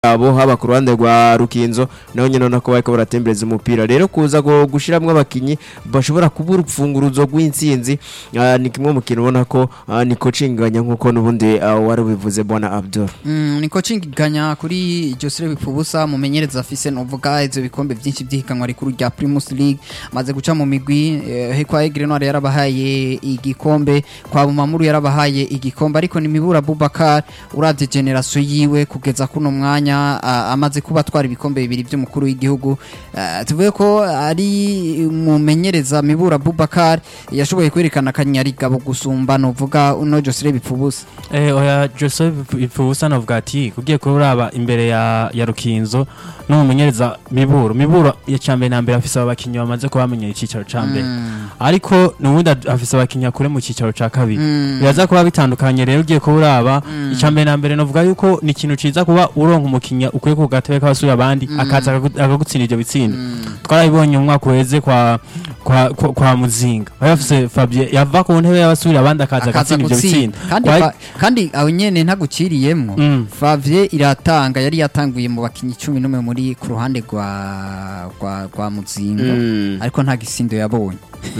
yabo haba ku ruhande rwa rukinzo naho nyine ubona ko bariko baratembereza umupira rero kuza gu- gushiramwo abakinyi bashobora kuba urufunguruzo rw'intsinzi ah, ni kimwe mu kintu ubona ko ah, ni coachinganya nk'uko n'ubundi ah, wari ubivuze bwana abdul Mm, ni coaching ganya kuri Josire Bipfubusa mumenyereza afise novuga ivyo bikombe byinshi by'ihiganwa rikuru rya Primus League maze guca mu migwi eh, he kwa Aigle Noir yarabahaye igikombe kwa Bumamuru yarabahaye igikombe ariko ni Mibura Bubakar uravye generation yiwe kugeza kuno mwanya ah, amaze kuba atwara ibikombe bibiri by'umukuru w'igihugu Ah, tuvuge ko ari mumenyereza Mibura Bubakar yashoboye kwerekana akanyarigabo gusumba novuga uno Josire Bipfubusa Eh, oya Joseph Ifubusa navuga ati kugiye kuraba imbere ya, ya Rukinzo n'umumenyereza Miburo Miburo ya cambere na mbere afise abakinyi bamaze kuba bamenyera icicaro ca mbere ariko nubundi ad- afise abakinyi akure mu cicaro ca kabiri biraza kuba bitandukanye rero ugiye kuraba icambere na mbere navuga yuko ni ikintu ciza kuba uronka umukinya ukuye ku gatebe k'abasura abandi akaza akagu- akagutsinda ivyo bitsinda twarabibonye mu mwaka uheze kwa kwa, kwa, kwa muzinga bari bafise Fabien yava ku ntebe y'abasura abandi akaza akaza agatsinda ivyo gutsinda bitsinda kandi Kwa- fa- kandi aho nyene ntaguciriyemwo Mm. Flavie iratanga yari yatanguye mu bakinyi cumi n'umwe muri ku ruhande rwa rwa rwa muzinga Mm. ariko nta gisindo yabonye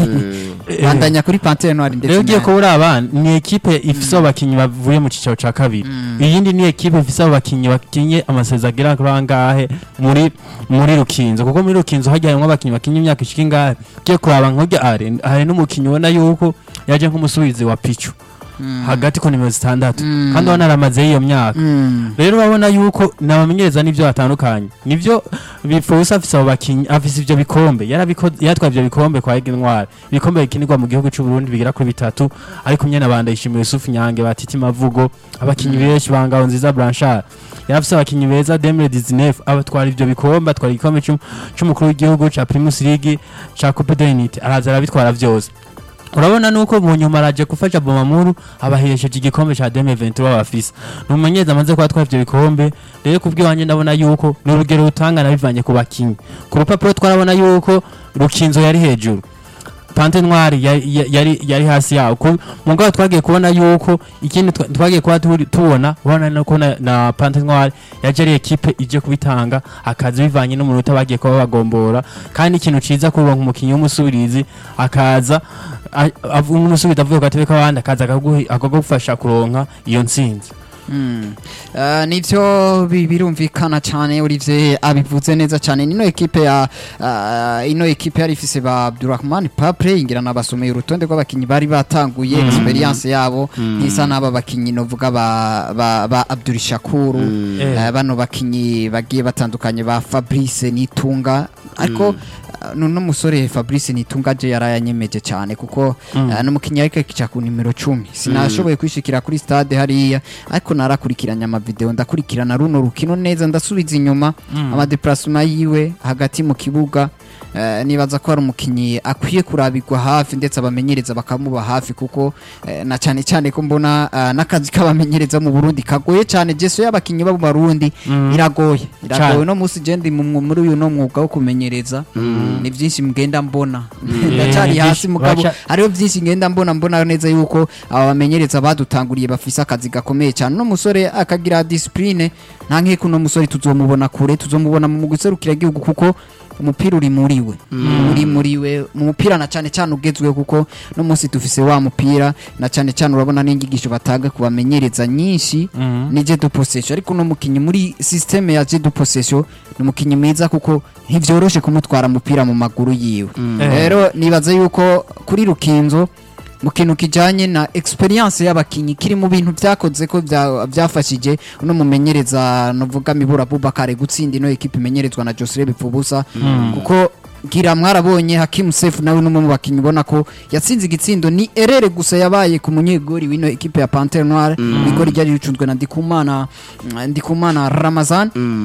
Eh, bandanya kuri Panthère Noire ndetse rero ugiye na- kuba uraba ni ekipe ifise abakinyi bavuye mu cicaro ca kabiri iyindi ni ekipe ifise abakinyi bakinye amasezerano agera kuri angahe muri muri rukinzo kuko muri rukinzo hajya harimwo abakinyi bakinye imyaka ishika ingahe ugiye kuraba nk'urya are hari n'umukinyi ubona yuko yaje nk'umusubizi wa pichu hagati ku nimero zitandatu Mm. kandi ubona aramazeyo iyo myaka Mm. rero urabona yuko nabamenyereza n'ivyo batandukanye nivyo bifuza afise abo bakinyi afise ivyo bikombe yarabikoze yatwaye ivyo bikombe kwa Ege Ntwari ibikombe bikinirwa mu gihugu c'u Burundi bigera kuri bitatu ariko nyene abanda yishimiye Yusuf Nyange batiti mavugo abakinyi benshi bangaho nziza Blanchard yarafise abakinyi beza Demre 19 abatwara ivyo bikombe atwara igikombe c'um- c'umukuru w'igihugu ca Primus League ca Coupe d'Unité araza arabitwara vyose urabona nuko mu nyuma araje gufasha Bomamuru abahesheje igikombe ca 2023 bafise numenyeza amaze kuba twavye bikombe rero kubwiwanje ndabona yuko ni urugero rutangana bivanye ku bakinyi ku rupapuro twarabona yuko rukinzo yari hejuru Pante Noire yari, yari, yari hasi yawo Ku- mugabo twagiye kubona yuko ikindi twa- twagiye kuba turi- tubona ubona nuko na, na Pante Noire yaje ari ekipe ije kubitanga akazi bivanye n'umunota bagiye kuba bagombora kandi ikintu ciza kuronka umukinyi w'umusubirizi akaza a- avu- umusubizi avuye ku gatebe k'abandi akaza akaguhi- akagufasha kuronka iyo ntsinzi Mm. Uh, nivyo bi- birumvikana cyane Olivier abivuze neza cyane nino ekipe ya uh, ino ekipe yari ifise ba Abdurrahman Papre ingira nabasomeye urutonde rw'abakinyi bari batanguye experience yabo ntisa n'aba bakinyi novuga ba, ba, ba Abdul Shakuru Eh. uh, bano bakinyi bagiye batandukanye ba Fabrice Nitunga ariko uh, nuno musore Fabrice Nitunga je yarayanyemeje cyane kuko uh, n'umukinyi ariko kica ku nimero 10 sinashoboye kwishikira kuri stade hariya ariko narakurikiranye amavideo ndakurikirana runo rukino neza ndasubiza inyuma amadeplasement yiwe hagati mu kibuga eh, nibaza ko ari umukinyi akwiye kurabirwa hafi ndetse abamenyereza bakamuba hafi kuko eh, na cyane cyane ko mbona eh, n'akazi k'abamenyereza mu Burundi kagoye cyane jeso y'abakinyi b'abo Barundi iragoye iragoye Cane. no musi je ndi mu mwu- muri uyu no mwuga wo kumenyereza ni byinshi mgenda mbona ndacyari ni hasi byinshi. mugabo Baca- hariho byinshi ngenda mbona mbona neza yuko aba bamenyereza badutanguriye bafise akazi gakomeye cyane no musore akagira discipline nta nkeko no musore tuzomubona kure tuzomubona mu guserukira igihugu kuko umupira uri muri we uri muri we mu mupira na cyane cyane ugezweho kuko no munsi dufise wa mupira na cyane cyane urabona n'inyigisho batanga ku bamenyereza nyinshi ni je de possession ariko no mukinyi muri systeme ya je de possession ni umukinyi mwiza kuko ntivyoroshe kumutwara umupira mu maguru yiwe rero nibaza yuko kuri rukinzo mu kintu kijanye na experience y'abakinyi kiri mu bintu vyakoze ko vya- vyafashije uno mumenyereza novuga mibura Bubakare gutsinda ino ekipe imenyerezwa na Josire Bipfubusa kuko gira mwarabonye Hakim Seif nawe numwe mu bakinyi ubona ko yatsinze igitsindo ni erere gusa yabaye ku munyegori wino ekipe ya Panthère Noire igori ryari ricunzwe na Ndikumana Ndikumana Ramazan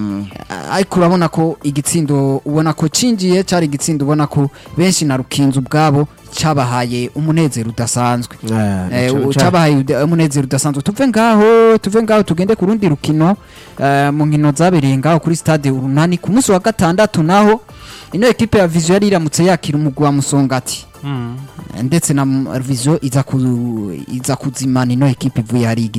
ariko urabona ko igitsindo ubona ko cinjiye cyari igitsindo ubona ko benshi na rukinzo ubwabo cyabahaye umunezero udasanzwe Eh, u- cyabahaye uda- umunezero udasanzwe tuve ngaho tuve ngaho tugende ku rundi rukino eh, mu nkino zabereye ngaho kuri stade urunani ku munsi wa gatandatu naho ino ekipe ya vision yari iramutse yakira umugwi wa musongati ndetse na M- vision iza ku- iza kuzimana ino ekipe ivuye hari igitega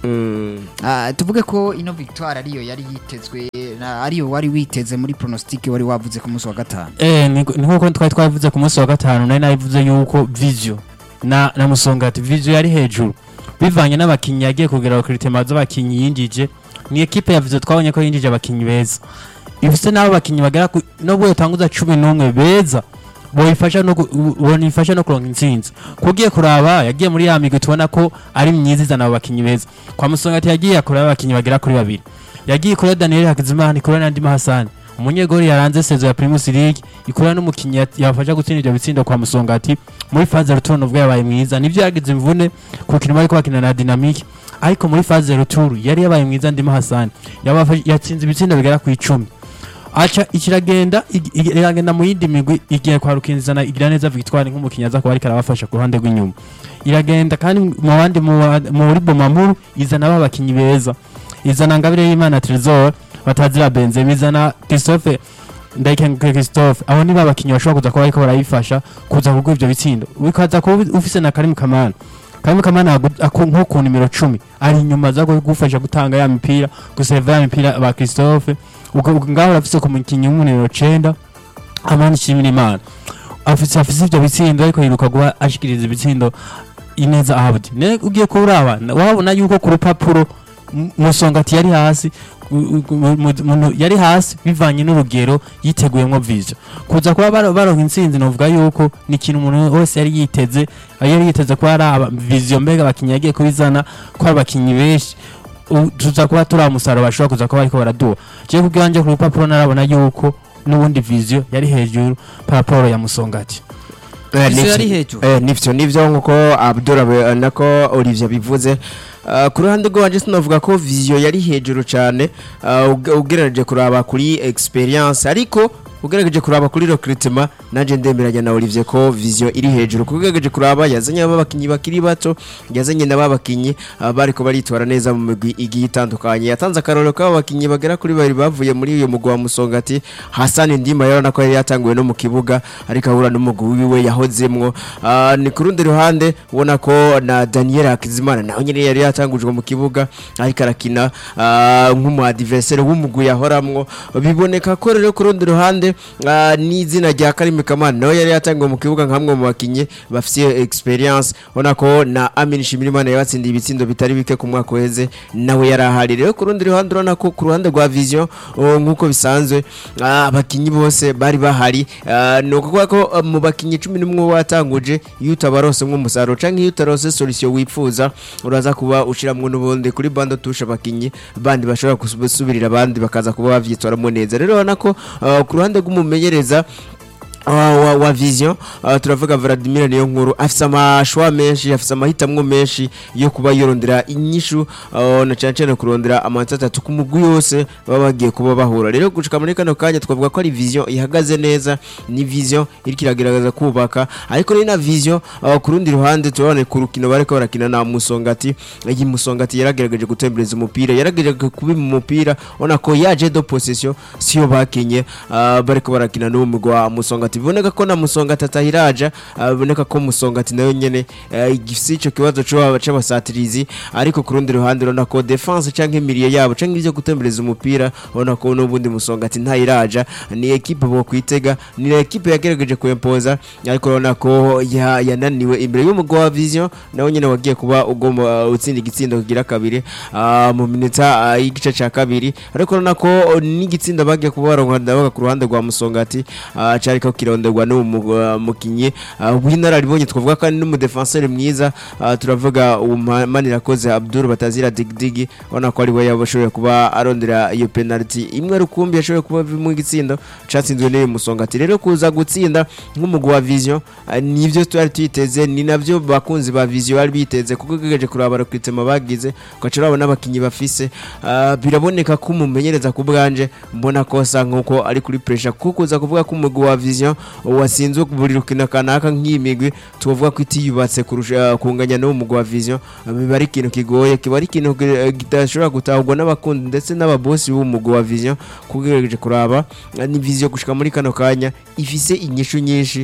Mm. Ah, tuvuge ko ino victoire ariyo yari yitezwe na- ariyo wari witeze muri pronostic wari wavuze ku munsi wa gatanu Eh, ni ni nkuko twari twavuze ku munsi wa gatanu nari nabivuze yuko Vizio na na Musongati Vizio yari hejuru bivanye n'abakinyi yagiye kugira recruitment z'abakinyi yinjije ni equipe ya Vizio twabonye ko yinjije abakinyi beza ifise n'abo bakinyi bagera ku nubwo yotanguza cumi n'umwe beza boyifasha no gu- bonifasha no kuronka intsinzi kugiye kuraba yagiye muri ya migwi tubona ko ari myiza izana abo bakinyi beza kwa Musongati yagiye akuraba abakinyi bagera kuri babiri yagiye kuri Daniel Hakizimana kuri Nandima Hassan umunyegori yaranze sezo ya Primus League ikora n'umukinyi yat- yafasha gutsinda ibyo bitsindo kwa Musongati muri phase return ubwo yabaye mwiza nivyo yagize imvune ku kintu bariko bakina na Dynamic ariko muri phase return yari yabaye mwiza Ndima Hassan yabafashe yatsinze ibitsindo bigera ku icumi aca ikiragenda ig- ig- iragenda mu yindi migwi igiye kwa Rukinzana igira neza Victoire nk'umukinyi aza kuba ariko arabafasha ku ruhande rw'inyuma iragenda kandi mu bandi mu wa- muri Bomamuru izana ba bakinyi beza izana Ngabire y'Imana Trésor batazira Benzema izana Christophe Ndayikenguke Christophe abo ni ba bakinyi bashobora kuza kuba ariko barayifasha kuza kugwa ivyo bitsindo bikaza kuba ufise na Karim Kamana Karim Kamana agu- aku- nko ku nimero 10 ari inyuma za gufasha gutanga ya mipira guseva ya mipira ba Christophe ubwo ubwo ngaho urafise ku mukinyi w'umuniro 9 amani shimira imana afise afise ivyo bitsindo ariko yiruka guha ashikiriza ibitsindo ineza abdi ne ugiye kuraba na- wabona yuko ku rupapuro M- musongati yari hasi u- u- mu- mu- mu- yari hasi bivanye n'urugero yiteguyemo vision kuza kuba baro- baronka intsinzi novuga yuko ni ikintu umuntu wese yari yiteze yari yiteze ko ari aba- vision mbega abakinyi yagiye kubizana ko ari abakinyi benshi u- tuza kuba turi umusaruro bashobora kuza kuba bariko baraduha jewe kubwanje ku rupapuro narabona yuko n'ubundi vision yari hejuru paraporo ya musongati Eh, Vision nivyo- yari hejuru. eh, nivyo nivyo nkuko Abdul abe- nako Olivier bivuze Uh, ku ruhande rwanje sinavuga ko vision yari hejuru cyane uh, ug- ugerageje kuraba kuri experience ariko ugerageje kuraba kuri recruitment nanje ndemeranya na Olivier ko vision iri hejuru kuko ugerageje kuraba yazanye ababakinyi bakiri bato yazanye n'ababakinyi uh, bariko baritwara neza mu migwi igiye itandukanye yatanze akarorero k'ababakinyi bagera kuri babiri bavuye muri uyu mugwi wa Musongati Hassan Ndima yarona ko yari yatanguye no mu kibuga ariko ahura n'umugwi wiwe yahozemwo uh, ni ku rundi ruhande ubona ko na Daniel Hakizimana nawe nyine yari yatangujwe mu kibuga ariko arakina uh, nk'umu adversaire w'umugwi yahoramwo biboneka ko rero ku rundi ruhande uh, n'izina rya Karim Kamana nawe yari yatanguwe mu kibuga nk'amwe mu bakinyi bafite experience ubona ko na Amin Shimirimana yabatsindiye ibitsindo bitari bike ku mwaka uheze nawe yari ahari rero ku rundi ruhande urabona ko ku ruhande rwa vision uh, nk'uko bisanzwe uh, abakinyi bose bari bahari uh, ni ukuvuga ko uh, mu bakinyi cumi n'umwe watanguje iyo utabarose nk'umusaruro canke iyo utarose solution wifuza uraza kuba ushiramwo n'ubundi kuri bando tusha abakinyi bandi bashobora gusubirira abandi bakaza kuba bavyitwaramo neza rero urabona ko uh, ku ruhande rw'umumenyereza wa, wa, wa vision uh, turavuga Vladimir niyo nkuru afise amashwa menshi afise amahitamwo menshi yo kuba yorondera inyishu uh, na cyane cyane kurondera amanota atatu ku mugwi yose baba bagiye kuba bahura rero gushika muri kano kanya twavuga ko ari vision ihagaze neza ni vision iriko iragerageza kubaka ariko ni na vision uh, ku rundi ruhande turabona ku rukino bariko barakina na Musongati iyi Musongati yaragerageje gutembereza umupira yaragerageje kubi mu mupira ona ko yaje do possession siyo bakinye uh, bariko barakina n'uwo mugwi wa Musongati biboneka ko na Musongati atahiraja uh, biboneka ko Musongati nayo nyene uh, igifise ico kibazo cyo c'abasatirizi ariko ku rundi ruhande urabona ko defense canke imiriye yabo canke ivyo gutembereza umupira urabona ko n'ubundi Musongati ntayiraja ni equipe bo kwitega ni equipe yagerageje kuimpoza ariko urabona ko ya- yananiwe imbere y'umugwi wa Vision nawe nyene wagiye kuba ugomba uh, utsinda igitsindo kigira kabiri uh, mu minota uh, y'igice ca kabiri ariko urabona ko n'igitsindo bagiye kuba baronka ndabaga ku ruhande rwa Musongati uh, cariko kironderwa n'uwo mu- uh, mukinyi uh, w'inararibonye twavuga ko ari n'umudefenseur mwiza uh, turavuga Manirakoze Abdul Batazira Digdigi ubona ko ari we yabashoboye kuba arondera iyo penalty imwe rukumbi yashoboye kuba mu gitsindo catsinzwe n'uyu Musongati rero kuza gutsinda nk'umugwi wa Vision uh, nivyo twari twiteze ni navyo bakunzi ba Vision bari biteze kuko gegeje kuraba recruitment bagize ugaca urabona abakinyi bafise uh, biraboneka ko umumenyereza ku bwanje mbona ko asa nkuko ari kuri pressure kuko kuza kuvuga ko umugwi wa Vision wasinzwe buri rukino kanaka nk'iyi migwi tuvuga ko itiyubatse kurusha kunganya n'uwo mugwi wa Vision uh, biba ari ikintu kigoye kiba ari ikintu ki- kidashobora gutahurwa n'abakundi ndetse n'ababosi b'umugwi wa Vision kuko gegeje kuraba uh, ni Vision gushika muri kano kanya ifise inyishu nyinshi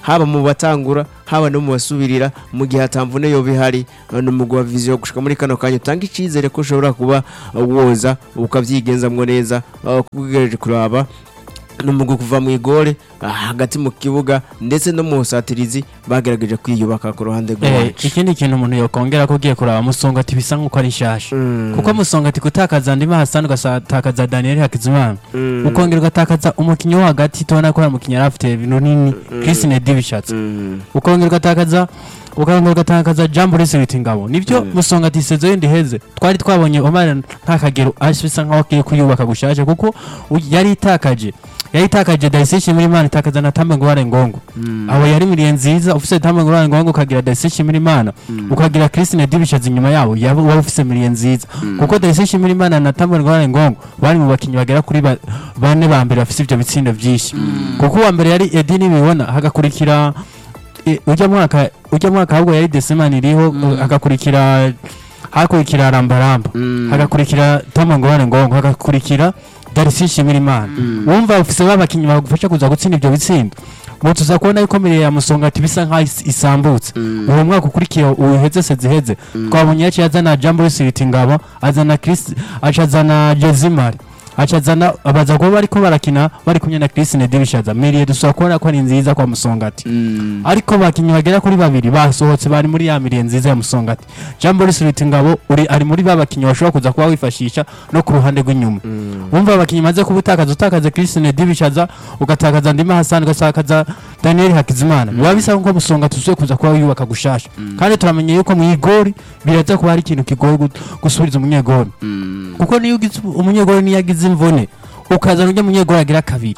haba mu batangura haba no mu basubirira mu gihe atamvune yo bihari no mu gwa vision gushika muri kano kanya utanga icizere ko ushobora kuba uh, woza ukavyigenzamwo neza uh, kugereje kuraba n'umugu kuva mu igore ah, hagati mu kibuga ndetse no mu busatirizi bagerageje kwiyubaka ku ruhande Eh, rwacu ikindi kintu umuntu yokongera ko ugiye kuraba musonga ati bisa nk'uko ari nshasha Mm. kuko musonga ati gutakaza ndima hasani ugatakaza daniel hakizimana Mm. ukongera ugatakaza umukinnyi wo hagati tubona ko ari umukinnyi yari afite ibintu nini christine dibishatse Mm. ukongera ugatakaza ukongera ugatakaza jambo risiriti ngabo nibyo Mm. musonga ati sezo yindi heze twari twabonye omar nta kagero bisa nkaho agiye kuyubaka gushasha kuko u- yari itakaje yari itakaje dayisishi muri imana itakaza na tambe ngware ngongo Mm. aho yari miriye nziza ufise tambe ngware ngongo ukagira dayisishi muri imana ukagira christine dibishatse inyuma yabo yaba waba ufise miriye nziza kuko dayisishi muri imana na tambe ngware ngongo bari mu bakinnyi bagera kuri ba- bane ba mbere bafise ivyo bitsindo vyinshi kuko uwa mbere yari edi nibibona hagakurikira e, ujya mwaka ujya mwaka ahubwo yari desemani iriho hagakurikira hakurikira rambaramba Mm. hagakurikira toma ngorane ngongo hagakurikira darisi shimira imana wumva ufise babakinnyi bagufasha kuza gutsinda ivyo bitsindo ubu tuza kubona yuko mirire ya musonga ati bisa nkaho is- isambutse uwo mwaka ukurikiye uheze se ziheze twabonye yaciye azana jambo risiriti ngabo azana Chris aca azana jezimari aca azana abaza kuba bariko barakina bari kumwe na christine dibishaza miriye dusaba kubona ko ari nziza kwa musongati Mm. ariko bakinnyi bagera kuri babiri basohotse bari muri ya miriye nziza ya musongati jambo risiriti ngabo uri ari muri ba bakinnyi bashobora kuza kuba wifashisha no ku ruhande rw'inyuma wumva abakinnyi maze kuba utakaza utakaza christine dibishaza ugatakaza ndima hasani ugatakaza daniel hakizimana biba bisa nko musonga tuzuye kuza kuba wiyubaka gushasha kandi turamenye yuko mu igori biraza kuba hari ikintu kigoye gu- gusubiriza umunyegori Mm. kuko niyo ugize umunyegori niyo agize imvune ukazana ujya munyegori agira kabiri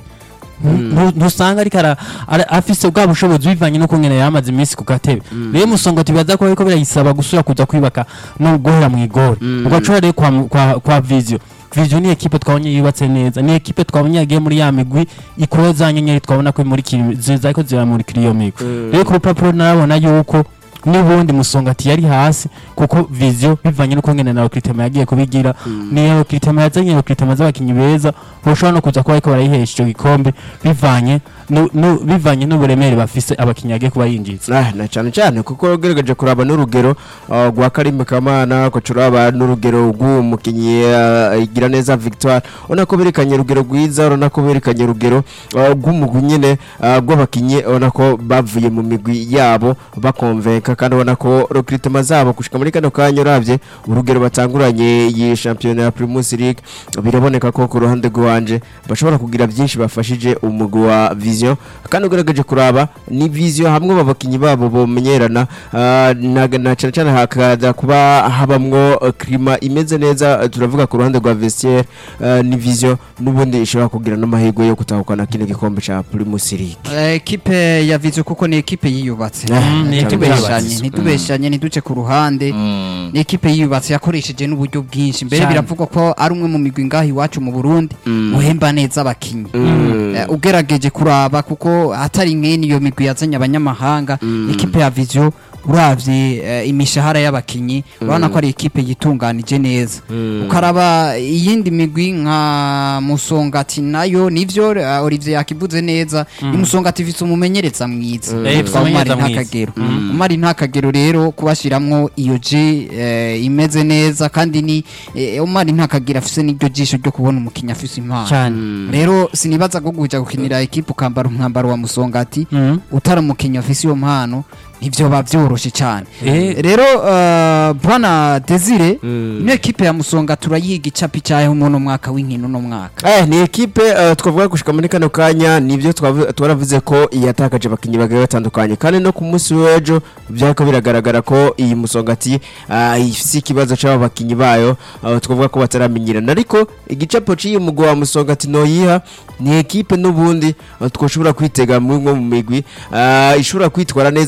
ntu- ntusanga ariko ara- ara- afise bwa bushobozi bivanye no kungena yamaze iminsi ku gatebe rero musonga tubibaza ko ariko birayisaba gusubira kuza kwibaka no guhera mu igori ugacura rero kwa, kwa, kwa visio visio ni ekipe twabonye yubatse neza ni ekipe twabonye yagiye muri ya migwi ikora za nyenyeri twabona ko muri zariko ziramurikira iyo migwi rero ku rupapuro narabona yuko n'ubundi musongati yari hasi kuko visio bivanye no kungena na Okritema yagiye kubigira niyo Okritema yazanye Okritema z'abakinyi beza boshobora no kuza kuba ariko barayihesha icyo gikombe bivanye no, no, bivanye n'uburemere bafise abakinyi yagiye kuba yinjiza Ah, na cyane cyane kuko ugerageje kuraba n'urugero uh, rwa Karim Kamana ukuraba n'urugero rw'umukinnyi uh, igira neza Victoire ubona ko berekanye urugero rwiza urabona ko berekanye urugero uh, rw'umugwi nyine uh, rw'abakinnyi ubona ko bavuye mu migwi yabo bakonvenka kandi ubona ko recruitment zabo gushika muri kano kanya uravye urugero batanguranye iyi shampiyona ya Primus League biraboneka ko ku ruhande rwanje bashobora kugira byinshi bafashije umugwi wa Vision kandi ugerageje kuraba ni Vision hamwe mu bakinnyi babo bomenyerana ah, na na cyane cyane hakaza kuba habamwo eh, klima imeze neza eh, turavuga ku ruhande rwa vestiaire eh, ni Vision n'ubundi ishobora kugira n'amahirwe yo gutahukana kino gikombe ca Primus League Eh, ekipe ya vizo kuko ni ekipe yiyubatse Mm, ni ekipe ntitubeshanye yubatse. ntitubeshanye ntiduce ku ruhande ni ekipe yiyubatse yakoresheje n'uburyo bwinshi mbere Cyane. biravugwa ko ari umwe mu migwi ngaho iwacu mu burundi uhemba neza abakinnyi Eh, ugerageje kuraba kuko atari nk'ini iyo migwi yazanye abanyamahanga ekipe ya vizo uravye eh, imishahara y'abakinyi urabona ko ari ekipe yitunganije neza ukaraba iyindi migwi nka musongati nayo nivyo eh, Olivier yakivuze neza ni musongati ifise umumenyereza mwiza Eh, yitwa umumenyereza Umari mwiza. Ntakagero Umari Ntakagero rero kubashiramwo iyo G eh, imeze neza kandi ni eh, Umari Ntakagero afise n'iryo jisho ryo kubona umukinnyi afise impano cyane rero sinibaza ko kuja gukinira ekipe ukambara umwambaro wa musongati Mhm. utari umukinnyi afise iyo mpano nivyo biba vyoroshe cyane Eh. rero uh, bwana Desire ino ekipe ya musonga turayiga icapi cyayo muno mwaka w'inkino no mwaka Eh, ni ekipe uh, twavuga gushika muri kano kanya nivyo twavu- twaravuze ko yatakaje abakinnyi bagiye batandukanye kandi no ku munsi w'ejo byariko biragaragara ko iyi musongati uh, ifise ikibazo c'abo bakinnyi bayo uh, twavuga ko bataramenyerana ariko igicapo c'iyi mugwi wa musongati noyiha ni ekipe n'ubundi uh, twoshobora kwitega muri mwe mu migwi uh, ishobora kwitwara neza kuko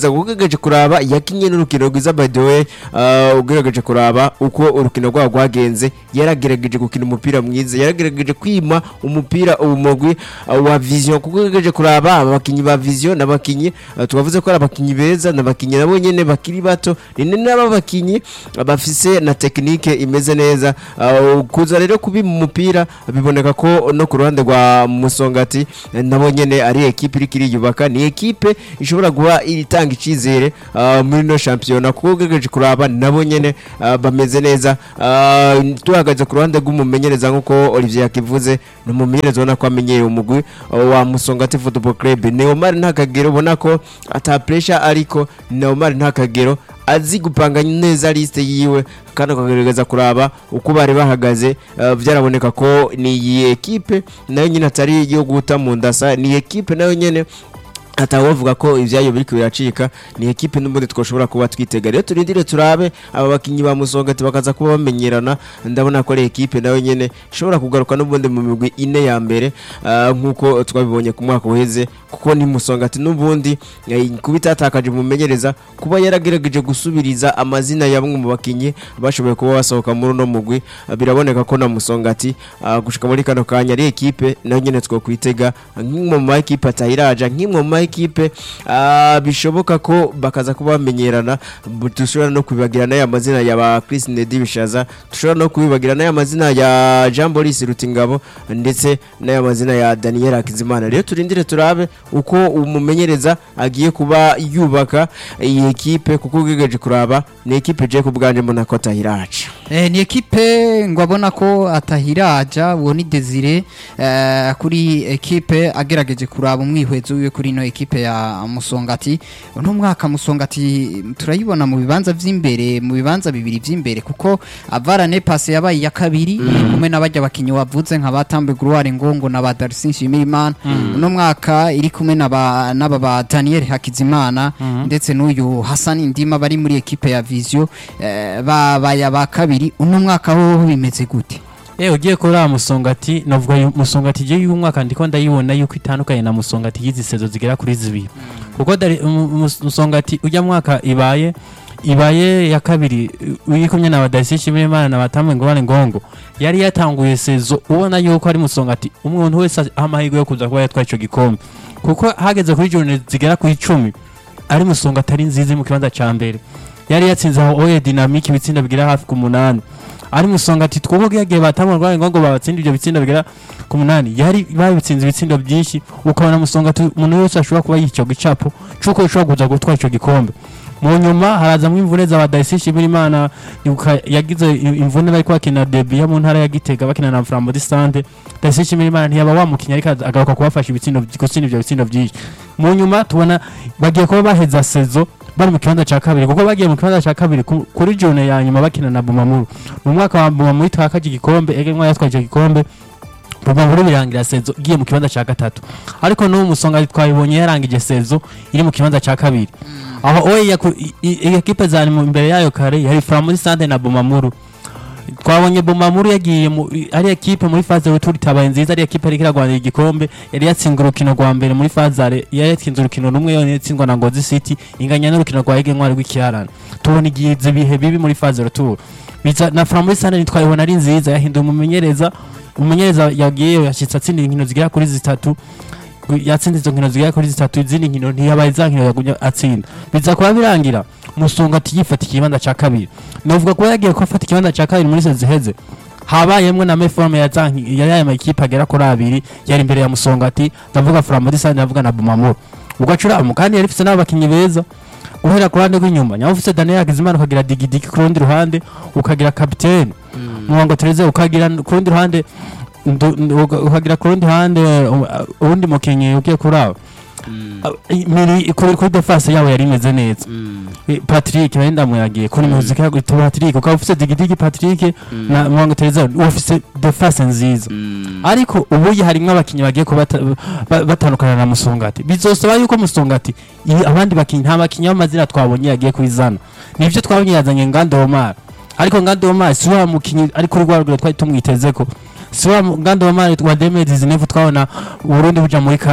ugerageje kuraba yakinye n'urukino rwiza by the way uh, ugerageje kuraba uko urukino rwabo rwagenze yaragerageje gukina umupira mwiza yaragerageje kwima umupira umugwi uh, wa vision kuko ugerageje kuraba abakinyi ba vision n'abakinyi uh, twavuze ko ari abakinyi beza n'abakinyi nabo nyene bakiri bato ni nabo bakinyi uh, bafise na tekinike imeze neza uh, kuza rero kubi mu mupira biboneka ko no ku ruhande rwa musongati eh, nabo nyene ari ekipe iriko iriyubaka ni ekipe ishobora guha itanga icizere uh, muri no shampiyona kuko ugerageje kuraba nabo nyene uh, bameze neza uh, tuhagaze ku ruhande rw'umumenyereza nk'uko Olivier yakivuze ni umumenyereza ubona ko amenyeye umugwi uh, wa musongati football club Neomar nta kagero ubona ko ata pressure ariko Neomar nta kagero azi gupanga neza liste yiwe kandi akagerageza kuraba uko bari bahagaze uh, byaraboneka ko ni iyi ekipe nayo nyine atari iyo guta mu ndasa ni ekipe nayo nyene atawovuga ko ibyayo biriko biracika ni ekipe n'ubundi twashobora kuba twitega rero turindire turabe aba bakinyi ba musongati bakaza kuba bamenyerana ndabona ko ari ekipe nayo nyene ishobora kugaruka n'ubundi mu migwi ine ya mbere ah, nk'uko twabibonye ku mwaka uheze kuko ni musongati n'ubundi eh, kuba itatakaje umumenyereza kuba yaragerageje gusubiriza amazina ya bamwe mu bakinyi bashoboye kuba basohoka muri uno mugwi ah, biraboneka ko na musongati ah, gushika muri kano kanya ari ekipe nayo nyene twokwitega nk'imwe mu ma ekipe atahiraja nk'imwe mu ma ekipe ah, bishoboka ko bakaza kuba bamenyerana bu- dushobora no kubibagira n'aya mazina ya ba Chris Nedi Bishaza dushobora no kubibagira n'aya mazina ya Jean Boris Rutingabo ndetse n'aya mazina ya Daniel Akizimana rero turindire turabe uko umumenyereza agiye kuba yubaka iyi ekipe kuko ugegeje kuraba ni ekipe je kubwanje mbona ko atahiraca Eh, ni ekipe ngo abona ko atahiraja uwo ni Desire eh, kuri ekipe agerageje kuraba umwihwezo wiwe kuri ino ekipe ya Musongati uno mwaka Musongati turayibona mu bibanza vy'imbere mu bibanza bibiri vy'imbere kuko Avarane passe yabaye ya kabiri iri kumwe n'abajya bakinyi wavuze nka batambe Gloire Ngongo na ba Darcy Shimirimana uno mwaka iri kumwe n'aba n'aba ba Daniel Hakizimana ndetse n'uyu Hassan Ndima bari muri ekipe ya Visio eh, babaye aba kabiri uno mwaka ho bimeze gute Eh ugiye kuri aya musongati navuga yu- musongati je uyu mwaka ndiko ndayibona yuko itandukanye na musongati y'izi sezo zigera kuri zibiri kuko dari mu- mu- musongati ujya mwaka ibaye ibaye ya kabiri wikumye na badasi shimire imana na batamwe ngo bane ngongo yari yatanguye sezo ubona yuko ari musongati umuntu wese aha amahirwe yo kuza kuba yatwaye ico gikombe kuko hageze kuri jone zigera ku icumi ari musongati ari nziza iri mu kibanza ca mbere yari yatsinze aho oye dynamique ibitsinda bigera hafi ku munani ari musonga ati twubwo yagiye batamwe rwaye ngo babatsinda ibyo bitsinda bigera ku munani yari babitsinze ibitsindo byinshi ukabona musonga ati umuntu wese ashobora kuba yica gicapo cuko ushobora kuza gutwara ico gikombe mu nyuma harazamwo imvune za badayisi shimira imana ibuka yagize i- imvune bari kwakina debi yo mu ntara ya gitega bakina na flambo disante dayisi shimira imana ntiyaba wamukinya ariko aza- agaruka kubafasha ibitsindo gutsinda ibyo bitsindo byinshi mu nyuma tubona bagiye kuba baheza sezo bari mu kibanza cya kabiri kuko bagiye mu kibanza cya kabiri ku- kuri jone ya nyuma bakina na bumamuru mu mwaka wa bumamuru twakaje igikombe ege mwa yatwaje igikombe bumamuru birangira sezo igiye mu kibanza cya gatatu ariko n'ubu musonga twabibonye yarangije sezo iri mu kibanza cya kabiri aho oye yaku- i- i- ekipe zari mu- imbere yayo kare yari framuri sante na bumamuru twabonye bumamuru yagiye mu ari ekipe muri faze retour itabaye nziza ari ekipe ariko iragwanira igikombe yari yatsinze urukino rwa mbere muri fazare yari yatsinze urukino rumwe yonyine yatsindwa na ngozi city inganya n'urukino rwa ege ntwari rw'ikiharana tubona igize ibihe bibi muri faze retour biza na framuri sante twayibona ari nziza yahinduye umumenyereza umumenyereza yagiye yashyitse atsinda inkino zigera kuri zitatu yatsinze izo nkino zigera kuri zitatu izindi nkino ntiyabaye za nkino yagumye atsinda biza kuba birangira musonga ati yifata ikibanza cya kabiri novuga kuba yagiye ko afata ikibanza cya kabiri muri sezi ziheze habayemwe na meforme ya za nki- yari aya makipe agera kuri abiri yari imbere ya musongati ndavuga framodisani ndavuga na bumamuro ubwo acurama kandi yari ifite n'abakinnyi beza guhera ku ruhande rw'inyuma nyuma ufite daniel hakizimana ukagira digidigi ku rundi ruhande ukagira kapitene muhango tereze ukagira ku rundi ruhande ndu- ndu- uka- ukagira ku rundi ruhande uh, uwundi mukinnyi ugiye kuri abo Uh, miri kuri kuri defense yabo yari imeze neza Eh, Patrick wenda muyagiye kuri muzika yago Patrick ukaba ufite digidigi Patrick na muhango tereze ufite defense nziza ariko ubu harimo abakinnyi bagiye kuba bata- ba- batandukana na musongati bizosaba yuko musongati i- abandi bakinnyi nta bakinnyi b'amazina twabonye yagiye kubizana nibyo twabonye yazanye ngande omar ariko ngande omar si wa mukinnyi ari kuri rwa rugero twari tumwiteze ko si wa mu- ngande omar wa demedi zinevu twabona uburundi buja muri kana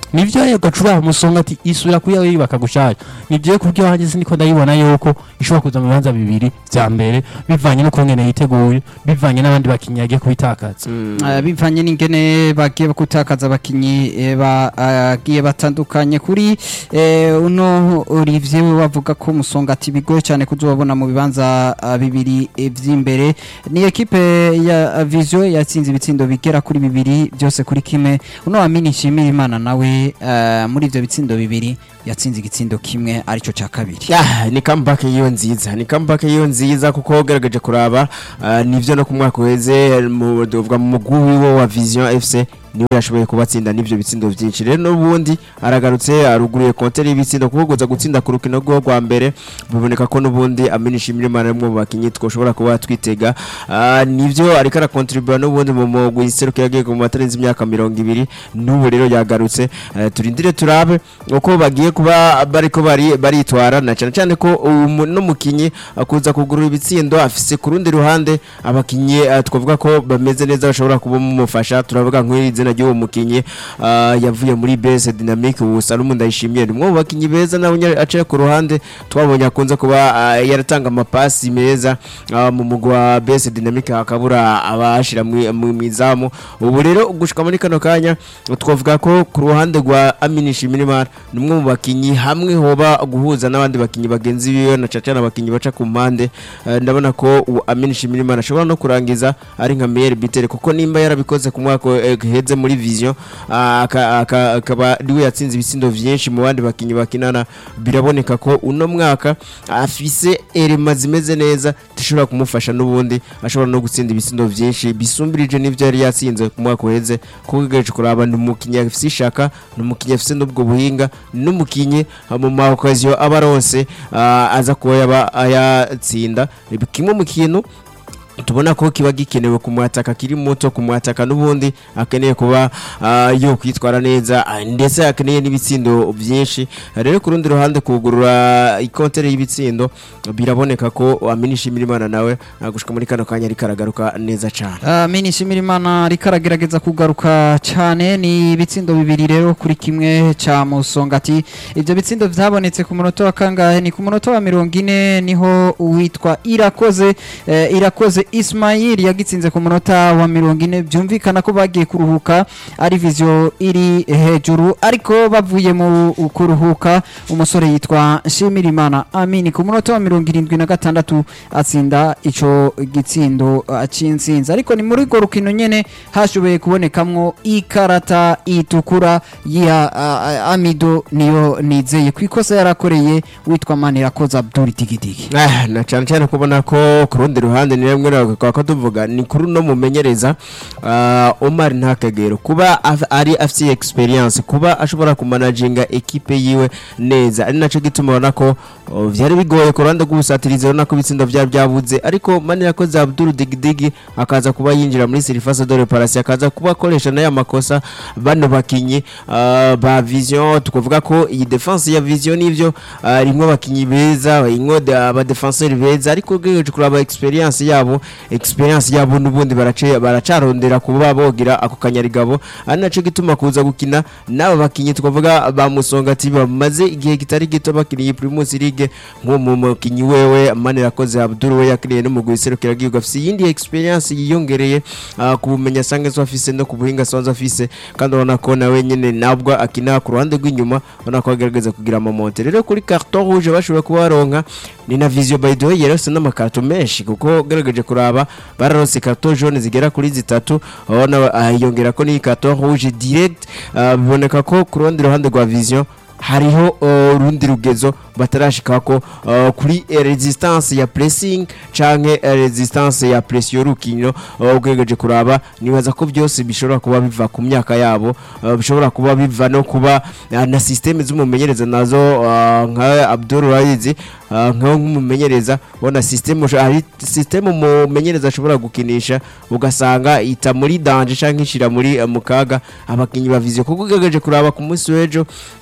nivyo yo gacura musonga ati isura kuya yibaka gushaka nivyo kubyo hanjye siniko ndayibona yuko ishobora kuza mu bibanza bibiri vya mbere bivanye no kongene yiteguye bivanye n'abandi bakinnyi yagiye kubitakaza Eh, bivanye n'ingene bagiye gutakaza abakinyi eh, bagiye batandukanye kuri eh, uno Olivier we wavuga ko musonga ati bigoye cyane kuzobabona mu bibanza ah, bibiri eh, vy'imbere ni ekipe ya Vision yatsinze ibitsindo bigera kuri bibiri byose kuri kimwe uno Amini Nshimira Imana nawe eh, muri ivyo bitsindo bibiri yatsinze igitsindo kimwe arico ca kabiri Ah, ni comeback yiyo nziza ni comeback yiyo nziza kuko ugerageje kuraba ah, nivyo no ku mwaka uheze mu dovuga mu mugwi wiwe wa Vision FC niwe yashoboye kubatsinda n'ivyo bitsindo vyinshi rero n'ubundi aragarutse aruguruye kontere y'ibitsindo kuko guza gutsinda ku rukino rwo rwa mbere biboneka ko n'ubundi aminisha imirimo rimwe mu bakinyi twoshobora kuba twitega Ah, nivyo ariko arakontribura n'ubundi mu mugwi iseruka yagiye mu matarenze imyaka mirongo ibiri n'ubu rero yagarutse Eh, turindire turabe uko bagiye kuba bariko bari baritwara na cyane cyane ko umu- n'umukinyi akuza kugurura ibitsindo afise ku rundi ruhande abakinyi eh, twavuga ko bameze neza bashobora kuba mumufasha turavuga nk'iri zina ry'uwo mukinyi ah, yavuye muri base dynamic ubu Salomon ndayishimiye ni umwe mu bakinyi beza nawe nyene aciye ku ruhande twabonye akunze kuba ah, yaratanga amapasi meza ah, mu mugwa wa base dynamic hakabura abashira mu mu- mwizamu ubu rero gushika muri kano kanya twavuga ko ku ruhande rwa Amini Shimirimana ni umwe mu bakinyi hamwe hoba guhuza n'abandi bakinyi bagenzi biwe na cacana abakinyi baca ku mpande Eh, ndabona ko uwo Amini Shimirimana ashobora no kurangiza ari nka meilleur bitere kuko nimba yarabikoze ku mwaka eh, heze muri vision ah, aka- aka- akaba ariwe yatsinze ibitsindo vyinshi mu bandi bakinyi bakinana biraboneka ko uno mwaka afise erema zimeze neza zishobora kumufasha n'ubundi ashobora no gutsinda ibitsindo vyinshi bisumbirije n'ivyo yari yatsinze ku mwaka uheze kuko ugereje kuraba ni umukinyi afise ishaka ni umukinyi afise n'ubwo buhinga n'umukinyi ah, mu ma occasion aba aronse ah, aza kuba yaba ayatsinda kimwe mu kintu tubona ko kiba gikenewe ku mwataka kiri muto ku mwataka n'ubundi akeneye kuba ah, yo kwitwara neza ah, ndetse akeneye n'ibitsindo byinshi rero ku rundi ruhande kugurura ikontere y'ibitsindo biraboneka ko aminisha imirimo nawe ah, gushika muri kano kanya ariko aragaruka neza cyane Amini Shimirimana ariko aragerageza kugaruka cyane ni ibitsindo bibiri rero kuri kimwe ca Musongati ivyo bitsindo vyabonetse ku munota wa kangahe ni ku munota wa mirongo ine niho uwitwa Irakoze eh, Irakoze Ismail yagitsinze ku munota wa mirongo ine byumvikana ko bagiye kuruhuka ari vision iri hejuru ariko bavuye mu kuruhuka umusore yitwa Shimirimana Amini ku munota wa mirongo irindwi na gatandatu atsinda ico gitsindo uh, c'intsinzi ariko ni muri urwo rukino nyene hashoboye kubonekamwo ikarata itukura ya uh, Amido niyo nizeye ku ikosa yarakoreye witwa Manirakoze Abdul Tigitigi Ah, na cyane cyane kubona ko ku rundi ruhande ni rimwe kwa ko tuvuga ni kuri no mumenyereza ah, Omar Ntakagero kuba af- ari afite experience kuba ashobora kumanaginga ekipe yiwe neza ari naco gituma ubona ko oh, vyari bigoye ku ruhande rw'ubusatirizi urabona ko ibitsindo vyari byabuze ariko Manirakoze Abdul Digidigi akaza kuba yinjira muri Surface de Reparation akaza kuba akoresha n'aya makosa bano bakinyi ah, ba Vision tukuvuga ko iyi defense ya Vision nivyo ah, rimwe abakinyi beza ingo aba defenseur beza ariko ugejeje kuraba experience yabo experience yabo nubundi barace baracarondera kuba bogira ako kanyarigabo ari naco gituma kuza gukina n'aba bakinyi tukavuga ba musonga ati bamaze igihe kitari gito bakiniye Primus League nko mu mukinyi wewe Manirakoze Abdul we yakiniye n'umugwi serukira gihugu afise yindi experience yiyongereye ah, ku bumenyi asanzwe zo afise no ku buhinga asanzwe afise kandi urabona ko nawe nyene nabwo akina ku ruhande rw'inyuma ubona ko agerageza kugira amamonte rero kuri carton rouge bashoboye kuba baronka ni na vision by the way yarose n'amakarto menshi kuko ugerageje kuraba bararose carton jaune zigera kuri zitatu urabona ah, yongera ko ni carton rouge direct ah, biboneka ko ku rundi ruhande rwa vision hariho uh, urundi rugezo batarashikako uh, kuri eh, resistance ya pressing canke eh, resistance ya pression y'urukino uh, ugerageje kuraba nibaza ko byose bishobora kuba biva ku myaka yabo uh, bishobora kuba biva no kuba uh, na systeme z'umumenyereza nazo uh, nka Abdul Raizi uh, nka nk'umumenyereza bona systeme usho- hari systeme umumenyereza ashobora gukinisha ugasanga ita muri danger canke ishira muri uh, mukaga abakinyi bavize kuko ugerageje kuraba ku munsi w'ejo uh,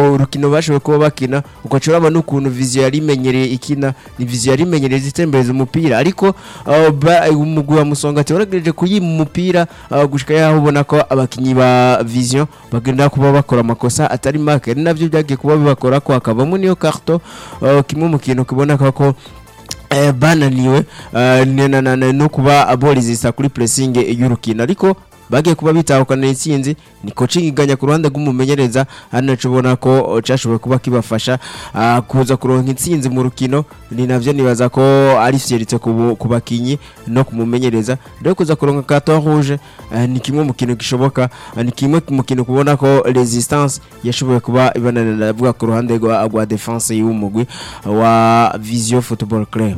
rukino bashoboye kuba bakina ugaca uraba n'ukuntu viziyo yari imenyereye ikina ni viziyo yari imenyereye zitembereza umupira ariko uh, ba- umugwi wa musongati waragejeje kuyima umupira uh, gushika yaho ubona ko abakinyi ba viziyo bagenda kuba bakora amakosa atari make ari navyo byagiye kuba bibakora ko hakavamo niyo karto uh, kimwe mu kintu kiboneka ko eh, bananiwe eh, na- na- na- no kuba aborizisa kuri pressing y'urukino ariko bagiye kuba bitahukana intsinzi ni coaching iganya ku ruhande rw'umumenyereza hano naco ubona ko oh, cashoboye kuba kibafasha ah, kuza kuronka intsinzi mu rukino ni navyo nibaza ko ari fierite ku bu- ku bakinyi no kumumenyereza rero kuza kuronka carton rouge eh, ni kimwe mu kintu gishoboka eh, ni kimwe mu kintu kubona ko resistance yashoboye kuba ibananira avuga ku ruhande rwa rwa defense y'umugwi wa Vision Football Club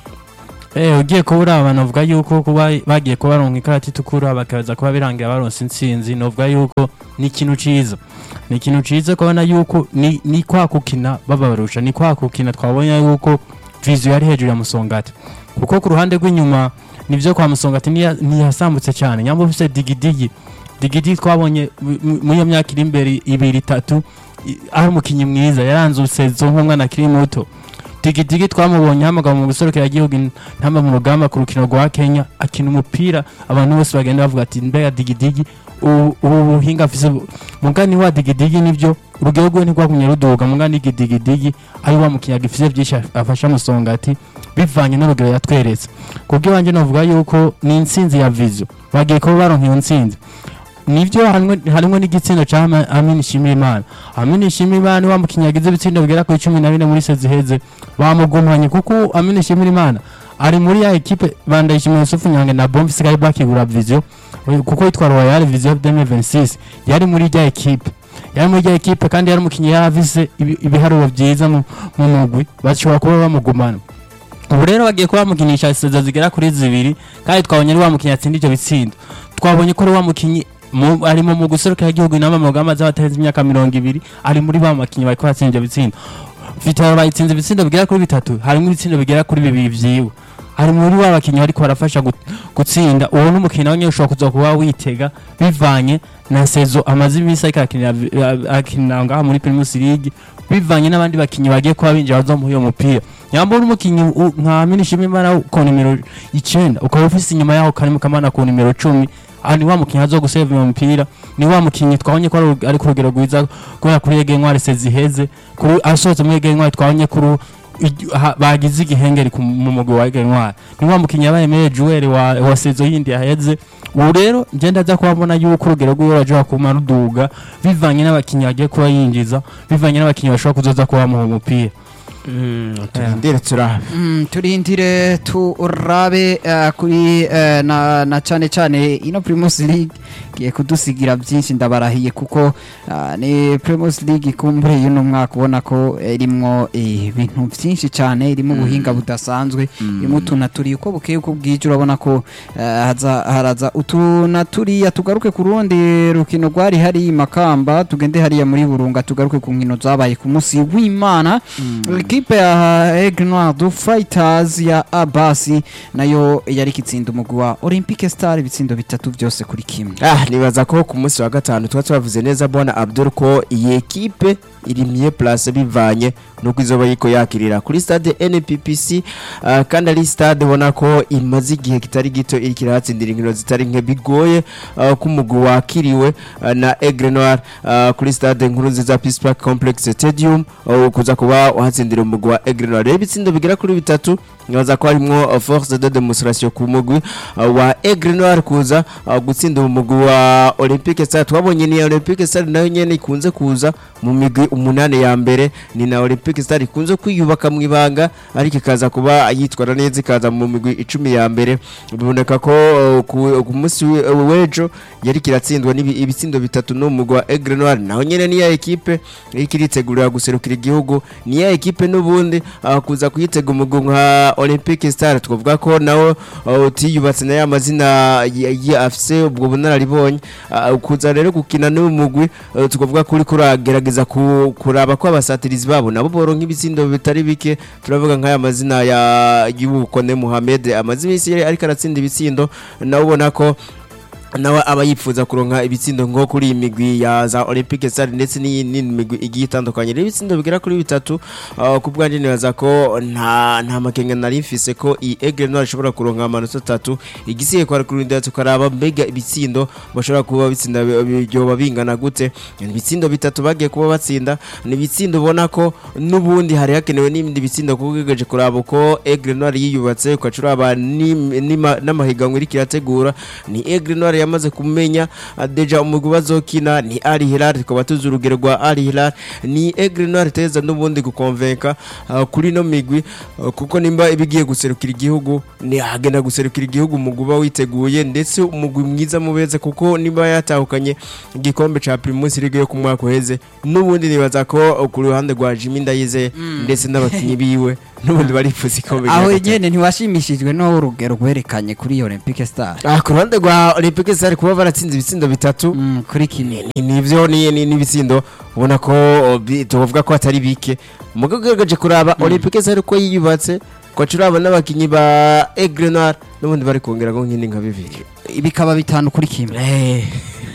Eh ugiye kubura abantu bavuga yuko kuba bagiye kuba baronka ikarata itukura bakaza kuba birangira baronse intsinzi novuga yuko ni ikintu ciza ni ikintu ciza kubona yuko ni, ni kwa kukina babarusha ni kwa kukina twabonye yuko vizu yari hejuru ya musongati kuko ku ruhande rw'inyuma nivyo kwa musongati niya- ntiyasambutse cyane nyambo ufise digidigi digidigi twabonye mu- mu- muri iyo myaka iri imbere ibiri itatu i- ari umukinyi mwiza yaranzutse zo nk'umwana akiri muto digidigi twamubonye hamagara mu guserukira igihugu ntamba mu rugamba ku rukino rwa Kenya akina umupira abantu bose bagenda bavuga ati mbega digidigi ubu ubu buhinga afise bu- mugani wa digidigi nivyo urugero rwe ntirwagumye ruduga mugani digidigi ari wa mukinya gifise byinshi af- afasha musongati bivanye n'urugero yatweretse kubwo iwanje novuga yuko ni intsinzi ya vizo bagiye kuba baronka iyo ntsinzi nivyo harimwo harimwo n'igitsindo ca Ama- Amin Shimimana Amin Shimimana wa mukinya yagize ibitsindo bigera ku 14 muri sezi heze bamugumanye kuko Amin Shimimana ari muri ya ekipe bandayishimiye Yusufu Nyange na Bombi sigaye bakigura Vision kuko yitwa Royal Vision 2026 yari muri ya ekipe yari muri ya ekipe kandi yari umukinnyi yaravise ibi- ibiharuro byiza mu mu mugwi bashobora kuba bamugumana ubu rero bagiye kuba bamukinisha iseza zigera kuri zibiri kandi twabonye ari wa mukinnyi atsinda ibyo bitsindo twabonye ko ari wa mukinnyi mu- ari mu guserukira igihugu inama mu rugamba z'abatarenze imyaka mirongo ibiri ari muri ba bakinnyi bariko batsinda ibyo bitsindo vitaro bayitsinze ibitsindo bigera kuri bitatu harimo ibitsindo bigera kuri bibiri vyiwe ari muri wa bakinnyi bariko barafasha gut- gutsinda uwo n'umukinnyi nawe nyene ushobora kuza kuba witega bivanye na sezo amaze iminsi ariko arakinira vi- a- akinira ngaha muri primus league bivanye n'abandi bakinnyi bagiye kuba binjira bazomuha uyo mupira nyamba uri umukinnyi u- nka minishima imana ku nimero icenda ukaba ufise inyuma yaho karimu kamana ku nimero cumi aha ni wa mukinnyi azo guseva iyo mupira ni wa mukinnyi twabonye ko ari- ari ku rugero rwiza kubera kuri ege ntwari seziheze kuri asohotse muri ege ntwari twabonye kuri igi- ha- bagize igihengeri ku- mu mugwi wa ege ntwari ni wa mukinnyi yabaye mere juweri wa, wa sezo yindi yaheze ubu rero ngenda aza kuba mbona yuko urugero rwiwe rashobora kuma ruduga bivanye n'abakinnyi bagiye kuba yinjiza bivanye n'abakinnyi bashobora kuzoza kuba bamuha umupira turindire turabe Mm, turindire turabe eh, kuri eh, na, na cyane cyane ino Primus League giye kudusigira byinshi ndabarahiye kuko ah, ni Primus League kumbure y'uno mwaka ubona ko irimwo eh, ibintu byinshi cyane irimo ubuhinga budasanzwe irimo utuntu turi uko bukeye uko bwije urabona ko eh, haza haraza utuntu turiya tugaruke ku rundi rukino rwari hari i Makamba tugende hariya muri Burunga tugaruke ku nkino zabaye ku munsi w'Imana ikipe ya Aigle Noir du Fighters ya Abasi nayo yari kitsinda umugwi wa Olympique Star ibitsindo bitatu byose kuri kimwe ah nibaza ko ku munsi wa gatanu tuba twavuze neza bwana Abdul ko iyi ekipe iri miye place bivanye nuko izoba yiko yakirira kuri stade NPPC ah, kandi ari stade ubona ko imaze igihe kitari gito iri kirahatsindira inkino zitari nke bigoye ah, ko umugwi wakiriwe ah, na Aigle Noir ah, kuri stade nkuru nziza Peace Park Complex Stadium ah, kuza kuba uhatsindira umugwi wa Aigle Noir rero ibitsindo bigera kuri bitatu nibaza ko harimo uh, force de demonstration ku mugwi uh, wa Aigle Noir kuza uh, gutsinda umugwi wa Olympique Stars twabonye ni Olympique Stars nayo nyene ikunze kuza mu migwi umunane ya mbere ni na Olympique Stars ikunze kwiyubaka mu ibanga ariko ikaza kuba yitwara neza ikaza mu migwi icumi ya mbere biboneka ko uh, ku ku munsi we- uh, w'ejo yari kiratsindwa n'ibi- ibitsindo bitatu n'umugwi wa Aigle Noir naho nyene ni ya ekipe iriko iritegurira guserukira igihugu ni ya ekipe n'ubundi uh, kuza kuyitega umugwi nka Olympique Star twavuga ko nawo uh, utiyubatse na ya mazina y- y- afise ubwo bunararibonye uh, kuza rero gukina n'uyu mugwi uh, twavuga ko uriko uragerageza ku- kuraba ko abasatirizi babo nabo boronka ibitsindo bitari bike turavuga nk'aya mazina ya y'ubukone Mohamed amaze iminsi yari ariko aratsinda ibitsindo nawe ubona ko nawe aba yifuza kuronka ibitsindo ngo kuri iyi migwi ya za Olympique Stars ndetse n'iyindi migwi igiye itandukanye rero ibitsindo bigera kuri bitatu uh, ku bwanjye nibaza ko nta nta makenga nari mfise ko iyi Aigle Noir ishobora kuronka amanota atatu igisiye kwa kurindira tukaraba mbega ibitsindo bashobora kuba bitsinda byoba bingana gute Ni ibitsindo bitatu bagiye kuba batsinda ni ibitsindo ubona ko n'ubundi hari hakenewe n'ibindi bitsindo kuko ugejeje kuraba uko Aigle Noir yiyubatse ukacuraba n'im- n'ima- n'amahiganwa iriko irategura ni Aigle Noir yamaze kumenya uh, deja umugwi bazokina ni Al Hilal tukaba tuzi urugero rwa Al Hilal ni Aigle Noir teza n'ubundi gukonvenka uh, kuri no migwi uh, kuko nimba ibigiye guserukira igihugu ni hagenda guserukira igihugu umugwi uba witeguye ndetse umugwi mwiza mubeze kuko nimba yatahukanye igikombe ca Primus League yo ku mwaka uheze n'ubundi nibaza ko uh, ku ruhande rwa Jimmy Ndayizeye ndetse n'abakinyi biwe n'ubundi barifuza ikombe aho rya gatatu. nyene ntiwashimishijwe no urugero rwerekanye kuri iyo Olympique Star Ah, ku ruhande rwa Olympique Stars kuba baratsinze ibitsindo bitatu Mm, kuri kimwe ni- nivyo ni ni- n'ibitsindo ubona ko oh, bi- tuvuga ko atari bike mugo ugerageje kuraba Olympique Stars ko yiyubatse ko turaba n'abakinyi ba Aigle Noir n'ubundi bari kongera ngo nkindi nka bibiri bikaba bitanu kuri kimwe Eh.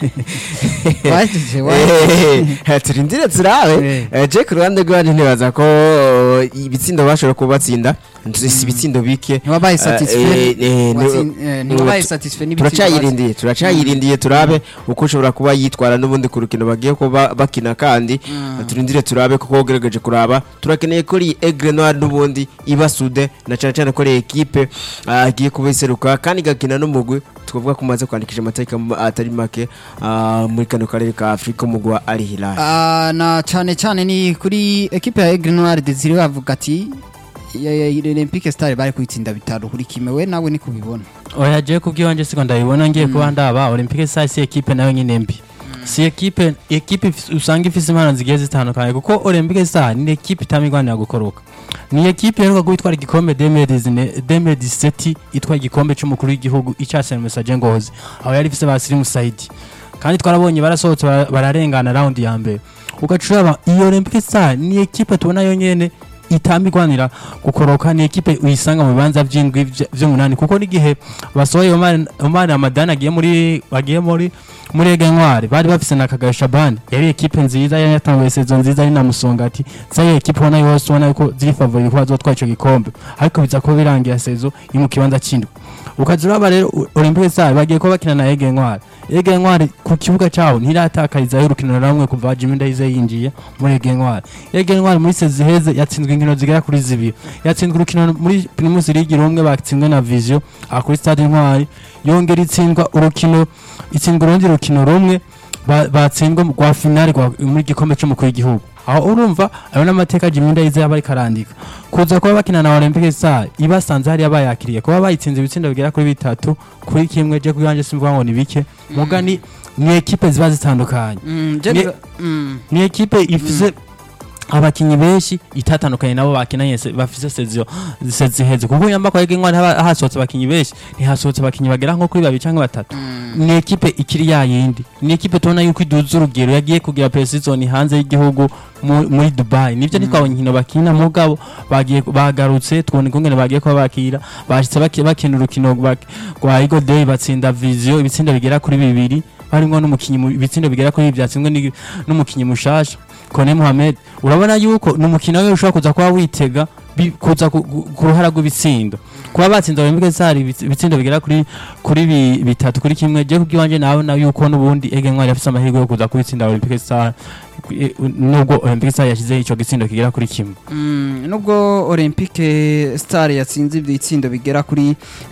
wajeje wajeje Eh, turindire turabe Eh. Eh, je ku ruhande rwanje ntibaza ko oh, ibitsindo bashobora kubatsinda si ibitsindo bike ntiwabaye Eh, satisfait eh, eh, Watsin- ni- eh, ntiwabaye satisfait n'ibitsindo turacyayirindiye turacyayirindiye turabe uko ushobora kuba yitwara n'ubundi ku rukino bagiye kuba bakina kandi turindire turabe kuko ugerageje kuraba turakeneye ko iyi Aigle Noir n'ubundi ibasude na cyane cyane ko ari ekipe ah, igiye kuba iseruka kandi igakina n'umugwi twavuga ko umaze kwandikisha amatariki am- atari make ah, muri kano karere ka Afurika umugwi wa Al Hilal Ah, na cyane cyane ni kuri ekipe ya Aigle Noir Desire bavuga ati ya- ya- ya Olympique Star bari kuyitsinda bitanu kuri kimwe we nawe ni kubibona oya je kubwiwanje siko ndabibona ngiye kuba ndaba olympique stars si ekipe nayo nyine mbi si ekipe ekipe ifise- usanga ifise impano zigiye zitandukanye kuko olympique stars ni ekipe itamigwanira gukoroka ni ekipe iheruka gutwara igikombe 2019 2017 itwara igikombe c'umukuru w'igihugu icasene musaje ngozi aho yari ifise ba Slim Saidi kandi twarabonye barasohotse bara- bararengana round ya mbere ugacuraba iyo olympique stars ni ekipe tubona yonyene itambigwanira gukoroka ni ekipe uyisanga mu bibanza by'indwi vy- vy'umunani kuko n'igihe basohoye Omar Omar Ramadan agiye muri bagiye muri muri Ege Ntwari bari bafise na Kagabo Shaban yari ekipe nziza yari yatanguye saison nziza ari na Musongati zayo ekipe ubona yose ubona yuko ziri favori ko bazotwara ico gikombe ariko biza kuba birangira saison iri mu kibanza c'indwi ukazuraba rero U- Olympique Stars bagiye ko bakina na Ege Ntwari Ege Ntwari ku kibuga cyaho ntiratakariza urukino na rumwe kuva Jimmy Ndayizeye yinjiye muri Ege Ntwari Ege Ntwari muri sezi heze yatsinzwe inkino zigera kuri zibiri yatsinzwe urukino muri Primus League rumwe batsinzwe na Vision aha kuri Stade Ntwari yongera itsindwa urukino itsindwa urundi rukino rumwe ba- batsindwa mu- rwa finale rwa- muri gikombe cy'umukuru w'igihugu aho urumva ayo n'amateka Jimmy Ndayizeye aba ariko arandika kuza kuba bakina na Olympique Stars ibasanze hariya bayakiriye kuba bayitsinze ibitsindo bigera kuri bitatu kuri kimwe je kubwanje simvuga ngo ni bike muga ni ni ekipe ziba zitandukanye Ni- ni ekipe ifise abakinyi benshi itatandukanye nabo bakinanye se- bafise sezio seziheze kuko yamba kwa Ege haba hasohotse abakinyi benshi ntihasohotse abakinyi bagera nko kuri babiri canke batatu ni ekipe ikiri ya yindi ni ekipe tubona yuko iduza urugero yagiye kugira pre-season hanze y'igihugu mu- muri Dubai nivyo ntitwabonye inkino bakina mugabo bagiye bagarutse twone kungene bagiye kuba bakira bashitse baki- bakina urukino bak- rwa Eagle Day batsinda Vision ibitsinda bigera kuri bibiri harimwo n'umukinyi mu- ibitsindo bigera kuri bibiri byatsinzwe ni- n'umukinyi mushasha Kone Mohamed urabona yuko ni umukino we ushobora kuza kuba witega bi- kuza ku- ku ku ruhara rw'ibitsindo kuba batsinze Olympique Stars ibitsi- ibitsindo bigera kuri kuri bi- bitatu kuri kimwe je kubwiwanje nawe na yuko n'ubundi Ege Ntwari afise amahirwe yo kuza kubitsinda Olympique Stars eh, nubwo Olympique Stars yashizeho ico gitsindo kigera kuri kimwe Mm, nubwo Olympique Star yatsinze ibitsindo bigera kuri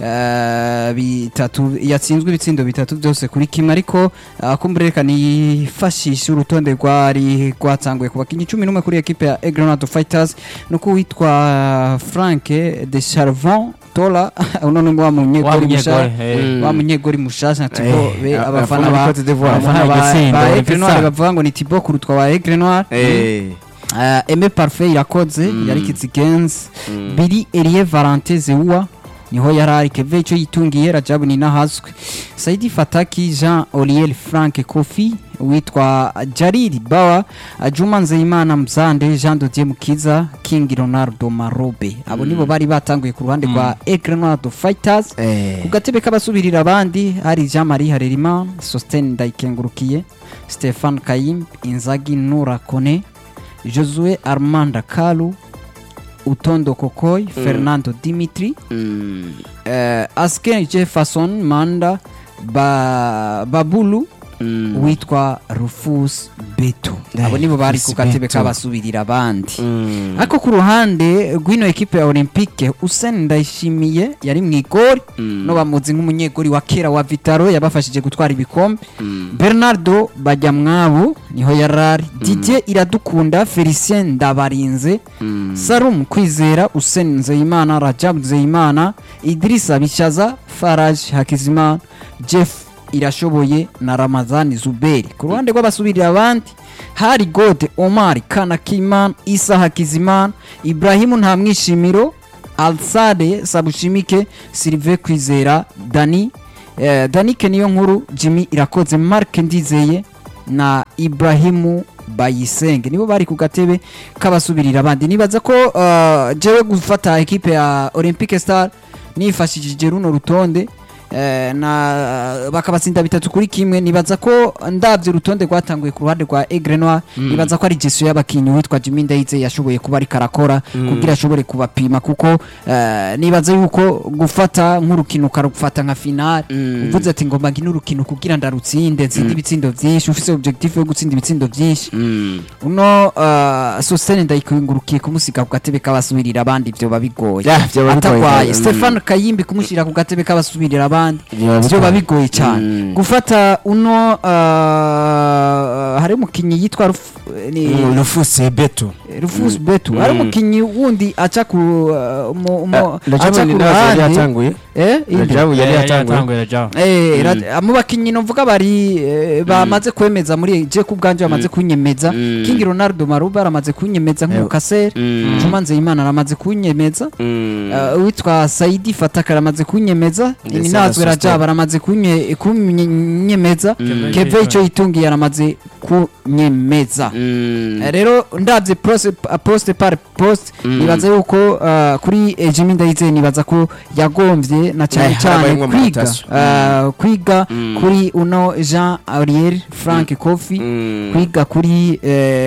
eh, bitatu yatsinzwe ibitsindo bitatu byose kuri kimwe ariko uh, kumbureka nifashisha urutonde rwari rwatanguye ku bakinnyi cumi n'umwe kuri ekipe ya Egrenado Fighters nuko witwa Frank de Charvon Tola uno ni wa munyegori mushasha eh, wa munyegori mushasha Thibaut Eh, be a- abafana afana ba Cote d'Ivoire. abafana Yamuhaye ba igitsindo, ba Olympique Aigle Noir Star. bavuga ngo ni Thibaut kurutwa wa Aigle Noir Eh. Uh, Aime Parfait irakoze Mm. yari Kizigenzi Mm. Biri Elie Valentin Zewa niho yari ari Keve ico yitungiye Rajabu Ninahazwe Saidi Fataki Jean Oliel Frank Kofi witwa Jariri Bawa Juma Nzeyimana Mzande Jean de Dieu Mukiza King Ronaldo Marobe abo nibo bari batanguye ku ruhande rwa Aigle Noir de Fighters ku gatebe k'abasubirira abandi hari Jean Marie Harerimana Sostene Ndayikengurukiye Stefan Kayim Inzagi Nura Kone Josue Armanda Kalu Utondo Kokoy Fernando Dimitri eh, Asken Jefferson Manda ba, Babulu witwa Rufus Beto abo nibo bari ku Rufus gatebe Beto. k'abasubirira abandi ariko ku ruhande rw'ino ekipe ya Olympique Hussein Ndayishimiye yari mu igori no bamuzi nk'umunyegori wa kera wa Vitaro yabafashije gutwara ibikombe Bernardo Bajyamwabo niho yarari Didier Iradukunda Felicien Ndabarinze Sarum Kwizera Hussein Nzeyimana Rajab Nzeyimana Idrissa Bishaza Faraj Hakizimana Jeff irashoboye na Ramazani Zuberi ku ruhande rw'abasubirira abandi hari Gode Omar Kanakiman Isa Hakizimana Ibrahimu Ntamwishimiro Alsade Sabushimike Sylvain Kwizera Dani eh, Danike niyo nkuru Jimmy Irakoze Mark Ndizeye na Ibrahimu Bayisenge nibo bari ku gatebe k'abasubirira abandi nibaza ko uh, jewe gufata ekipe ya Olympique Star nifashishije runo rutonde eh, na bakabatsinda bitatu kuri kimwe nibaza ko ndabyo urutonde rwatanguye ku ruhande rwa Aigle Noir nibaza ko ari Jesu y'abakinyi witwa Jimmy Ndayize yashoboye kuba ari karakora kugira ashobore kubapima kuko eh, nibaza yuko gufata nk'urukino ukarufata nka final uvuze ati ngomba ngine urukino kugira ndarutsinde ntsinde ibitsindo byinshi ufise objectif yo gutsinda ibitsindo byinshi uno uh, Sostene ndayikungurukiye kumusiga ku gatebe k'abasubirira abandi byo babigoye Yeah, vyoba bigoye. atagwaye Mm. Stefan Kayimbi kumushyira ku gatebe k'abasubirira abandi Vyoba byo bigoye. bigoye cyane Mm. gufata uno uh, hari umukinnyi yitwa Ruf- ni rufuse beto Rufus Betu Mm. hari umukinnyi wundi aca ku uh, mu- mu- aca rajabu ku ni nawe yari ruhande yatanguye eh inde? rajabu yari yatanguye yatanguye Rajabu. Eh, ra- mu bakinnyi novuga bari eh, bamaze kwemeza muri je ku bwanje bamaze kunyemeza Mm. King Ronaldo Maruba aramaze kunyemeza nk'umukasere Mm. Juma Nzeyimana aramaze kunyemeza Mm. Uh, witwa Saidi Fataka aramaze kunyemeza Ndetse Ninazwe na Rajab aramaze kunye- kunyemeza Mm. Keve ico yitungiye aramaze kunyemeza Mm. Eh, rero ndabye poste poste par poste Mm. nibaza yuko uh, kuri eh, Jimmy Ndayize nibaza ko yagombye na cyane Eh, cyane harabayemwo kwiga amanotation. uh, kwiga Mm. kuri uno Jean Aurier Frank Kofi Mm. kwiga kuri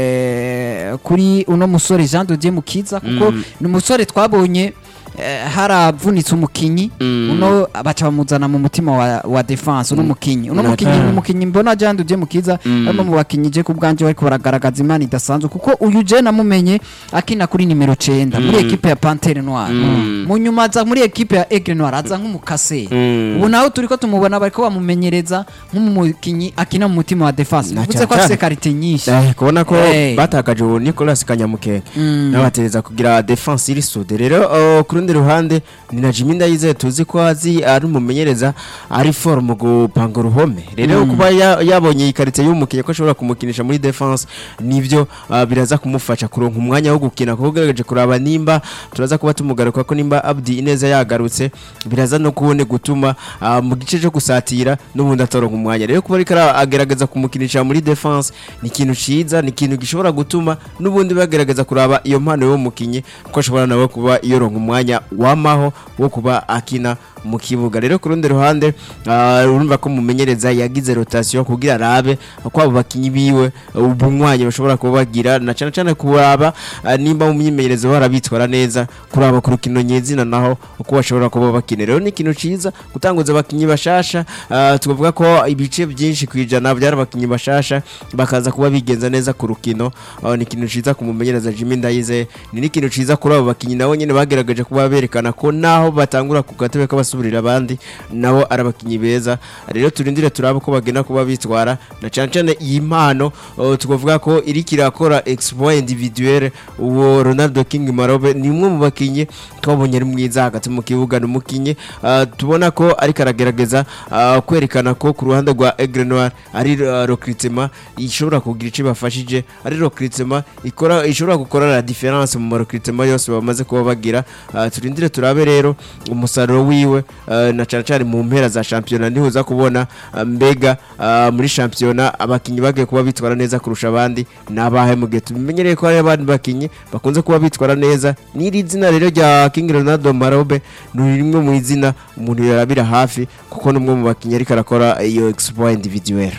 eh, kuri uno musore Jean de Dieu Mukiza kuko Mm. ni umusore twabonye eh, haravunitse umukinyi Mm. uno baca bamuzana mu mutima wa, wa defense uno mukinyi uno Mm. mukinyi Mm. ni umukinyi mbona Jean de Dieu Mukiza Mm. barimo mu bakinyi je ku bwanje bariko baragaragaza imana idasanzwe kuko uyu je namumenye akina kuri nimero 9 muri Mm. equipe ya Panthère Noire Mm. mu nyuma aza muri equipe ya Aigle Noire aza nk'umukase Mm. ubu nawe turiko tumubona bariko bamumenyereza nk'umukinyi akina mu mutima wa defense Na bivuze ko cyane afise cyane. karite nyinshi Eh, kubona ko Eh. batakaje ubu Nicolas Kanyamukenge Mm. n'abatereza kugira defense iri sude rero uh, ku rundi ruhande ni na Jimmy Ndayize tuzi ko azi ari umumenyereza ari for mu gupanga uruhome rero Mm. kuba ya- yabonye iyi karite y'umukinnyi ko ashobora kumukinisha muri defense nivyo uh, biraza kumufasha kuronka umwanya wo gukina kuko ugerageje kuraba nimba turaza kuba tumugaruka ko nimba Abdi Ineza yagarutse biraza no kubone gutuma uh, mu gice cyo gusatira n'ubundi atoronka umwanya rero kuba ariko ara- agerageza kumukinisha muri defense ni ikintu ciza ni ikintu gishobora gutuma n'ubundi bagerageza kuraba iyo mpano y'uwo mukinyi ko ashobora nawe kuba yoronka umwanya wamaho wo kuba akina mu kibuga rero ku rundi ruhande ah, urumva ko mumenyereza yagize rotation kugira arabe ko abo bakinyi biwe ubunywanyi bashobora kuba bagira na cyane cyane kuraba ah, nimba mu myimenyerezo barabitwara neza kuraba ku rukino nyezina naho uko bashobora kuba bakina rero ni ikintu ciza gutanguza abakinyi bashasha ah, tukavuga ko ibice byinshi ku ijana byari abakinyi bashasha bakaza kuba bigenza neza ku rukino ah, ni ikintu ciza ku mumenyereza Jimmy Ndayize ni n'ikintu ciza kuri abo bakinyi nabo nyene bagerageje kuba berekana ko naho batangura ku gatebe k'abasubirira abandi nabo ari abakinyi beza rero turindire turabe ko bagenda kuba bitwara na cyane cyane iyi mpano uh, tukavuga ko iri kirakora exploit individuel uwo Ronaldo King Marobe ni umwe mu bakinyi twabonye ari mwiza hagati mu kibuga ni umukinyi uh, tubona ko ariko aragerageza uh, kwerekana ko ku ruhande rwa Aigle Noir ari uh, recruitment ishobora kugira icyo bafashije ari recruitment ikora ishobora gukora la difference mu recruitment yose bamaze kuba bagira uh, turindire turabe rero umusaruro wiwe wewe eh, na cyane cyane mu mpera za shampiyona niho uza kubona eh, mbega eh, muri shampiyona abakinnyi bagiye kuba bitwara neza kurusha abandi ni abahe mu gihe tubimenyereye ko hari abandi bakinnyi bakunze kuba bitwara neza n'iri zina rero rya King Ronaldo Marobe ni rimwe mu izina umuntu yarabira hafi kuko ni umwe mu bakinnyi ariko arakora iyo exploit individuelle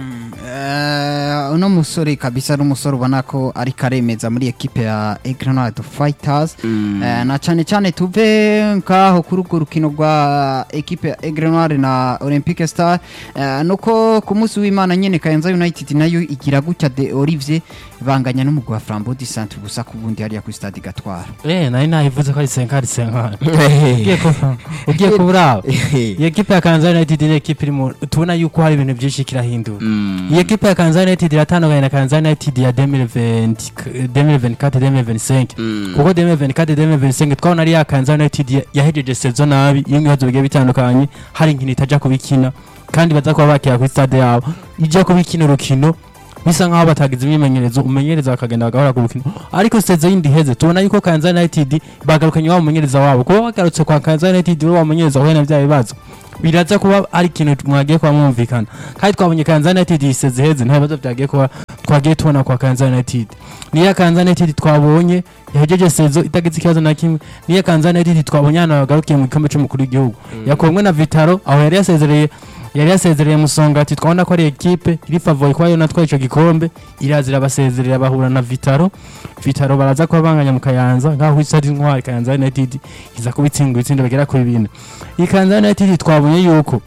Eh, uno musore kabisa ari umusore ubona ko ariko aremeza muri ekipe ya Egrenade Fighters Eh, na cyane cyane tuve ngaho kuri urwo rukino rwa ekipe ya Egrenade na Olympique Star eh, nuko ku munsi w'Imana nyene Kayanza United nayo igira gutya de Olivier banganya n'umugwi wa Flambeau du Centre gusa ku bundi hariya kuri stade Gatwara eh nari nayivuze ko ari senkari senkari ugiye ku ugiye kuburaba iyi ekipe ya Kanza United ni ekipe iri mu tubona yuko hari ibintu byinshi kirahindura iyi ekipe ya Kanza United iratandukanye na Kanza United ya 2020 2024 2025 kuko 2024 2025 twabona ari ya Kanza United ya- yahejeje saison nabi iyo ibibazo bigiye bitandukanye hari inkino itaja kubikina kandi baza kuba bakira kuri stade yabo ijya kubikina urukino bisa nkaho batagize imyimenyerezo umenyereza bakagenda bagahora ku rukino ariko seze yindi heze tubona yuko Kanza United bagarukanye wa mumenyereza wabo kuba bagarutse kwa Kanza United uri wa mumenyereza wahuye na bya bibazo biraza kuba ari ikintu mwagiye kuba mwumvikana kandi twabonye Kanza United iseze heze nta bibazo byagiye kuba twagiye tubona kwa Kanza United niya Kanza United twabonye yahejeje sezo itagize ikibazo na kimwe niya Kanza United twabonye hano bagarukiye mu gikombe cy'umukuru w'igihugu yakomwe na Vitaro aho yari yasezereye yari yasezereye musongati twabona ko ari ekipe iri favori kuba yo natwaye ico gikombe irazira abasezerera bahura na Vitaro Vitaro baraza kuba banganya mu Kayanza nkaho isa ari intwari Kayanza United iza kubitsinda ibitsindo bagera kuri bine iyi Kayanza United twabonye yuko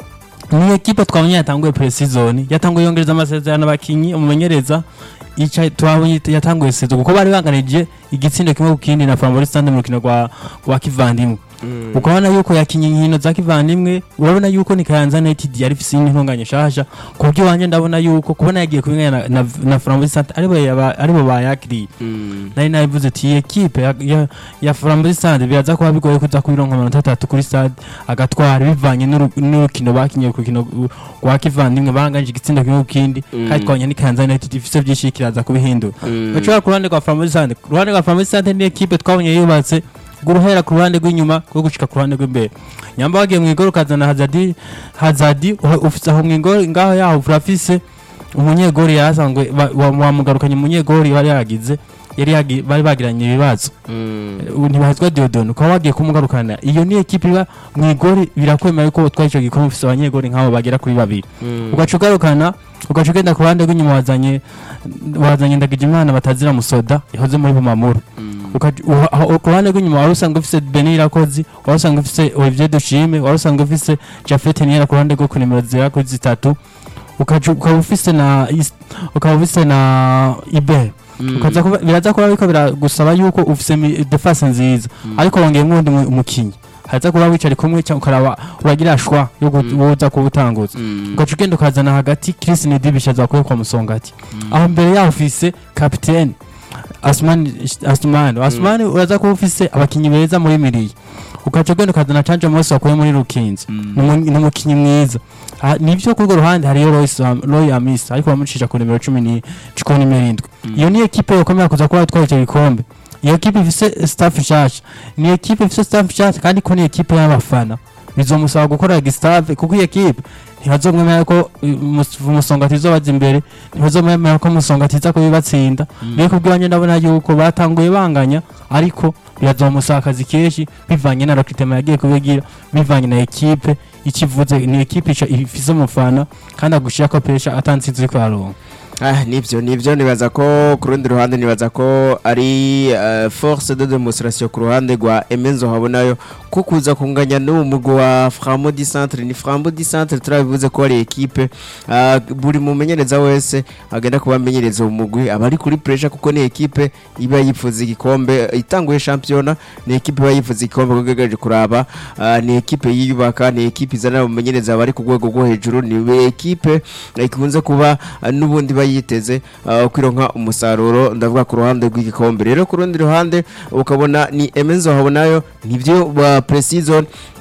ni ekipe twabonye yatanguye pre-season yatanguye yongereza amasezerano abakinyi umumenyereza ica twabonye yatanguye sezo kuko bari banganije igitsindo kimwe ku kindi na Flambeau Stade mu rukino rwa rwa kivandimwe ukabona yuko yakinye inkino za kivandimwe urabona yuko ni Kayanza United yari ifise intunganye shasha ku buryo wanje ndabona yuko kubona yagiye kubinganya na, na, na Flambeau Stade aribo yaba- aribo bayakiriye nari nabivuze ati iyi ekipe ya, ya, ya Flambeau Stade biraza kuba bigoye kuza kubironka amanota atatu kuri stade agatwara bivanye n'uru- n'urukino bakinye ku rukino rwa kivandimwe banganje igitsindo kimwe ku kindi kandi twabonye ni Kayanza United ifise byinshi kiraza kubihindura bacura ku ruhande rwa Flambeau Stade ku ruhande rwa Flambeau Stade ni ekipe twabonye yubatse guruhera ku ruhande rw'inyuma rwo gushika ku ruhande rw'imbere nyamba wagiye mu igoro ukazana Hazadi Hazadi uha- ufise aho mu igoro ngaho yaho urafise umunyegori yasanzwe ba- wa- wamugarukanye umunyegori bari yagize yari yagi- bari bagiranye ibibazo ubu ntibahezwa Diodone ukaba wagiye kumugarukana iyo ni ekipe iba mu igori birakwemera yuko utwaye ico gikombe ufise abanyegori nk'abo bagera kuri babiri ugaca ugarukana ugaca ugenda ku ruhande rw'inyuma wazanye wazanye Ndagijimana batazira musoda yahoze muri Bumamuru Ukaja- uha- aho- ku ruhande rw'inyuma wari usanzwe ufise Beni Irakozi wari usanzwe ufise Olivier Dushime wari usanzwe ufise Jafet Niera ku ruhande rwo ku nimero zera kuri zitatu ukaja- ukaba ufise na Is- ukaba ufise na Ibe ukaza kuba biraza kuba ariko biragusaba yuko ufise mi- defense nziza ariko wongeyemo undi mu- umukinyi haza kuba wicari kumwe cyangwa ukaraba uragira shwa yo kuza kubutanguza ugaca ugenda ukazana hagati Chris Nidibisha zakuye kwa Musongati aho mbere yaho ufise kapitene Asmani Asmani Asmani uraza kuba ufise abakinyi beza muri miriye ugaca ugenda ukazana Canje Mose wakuye muri Rukinzi ni umu- ni umukinyi mwiza Ah, nivyo kuri urwo ruhande hariyo Royce Am- Roy Amisa ariko bamucisha ku nimero cumi ni ku nimero indwi iyo ni ekipe yokomera kuza kuba yatwara icyo gikombe iyo ekipe ifise staff nshasha ni ekipe ifise staff nshasha kandi ko ni ekipe y'abafana bizomusaba gukora gistave kuko iyi ekipe ntibazomwemera ko umusonga tizobaza imbere ntibazomwemera ko umusonga tiza kubibatsinda rero kubw'iwanjye ndabona yuko batanguye banganya ariko birazomusaba akazi kenshi bivanye na rakitema yagiye kubigira bivanye na ekipe ikivuze ni ekipe ica ifise umufana kandi agushira pesha atansinzi uri kuharonka Ah, nibyo nibyo nibaza ko ku rundi ruhande nibaza ko ari eh, force de demonstration ku ruhande rwa Emenzo habonayo ko kuza kunganya n'uwo mugwi wa Framo di Centre ni Framo di Centre turabivuze ko ari equipe ah, buri mumenyereza wese agenda kuba amenyereza uwo mugwi aba ari kuri pressure kuko ni equipe iba yifuza igikombe itanguye championa ni equipe iba yifuza igikombe kugejeje kuraba ah, ni equipe yiyubaka ni equipe izana umumenyereza bari ku rwego rwo hejuru ni equipe ikunze kuba ah, n'ubundi bayiteze uh, kwironka umusaruro ndavuga ku ruhande rw'igikombe rero ku rundi ruhande ukabona ni Emenzo habonayo nivyo ba pre-season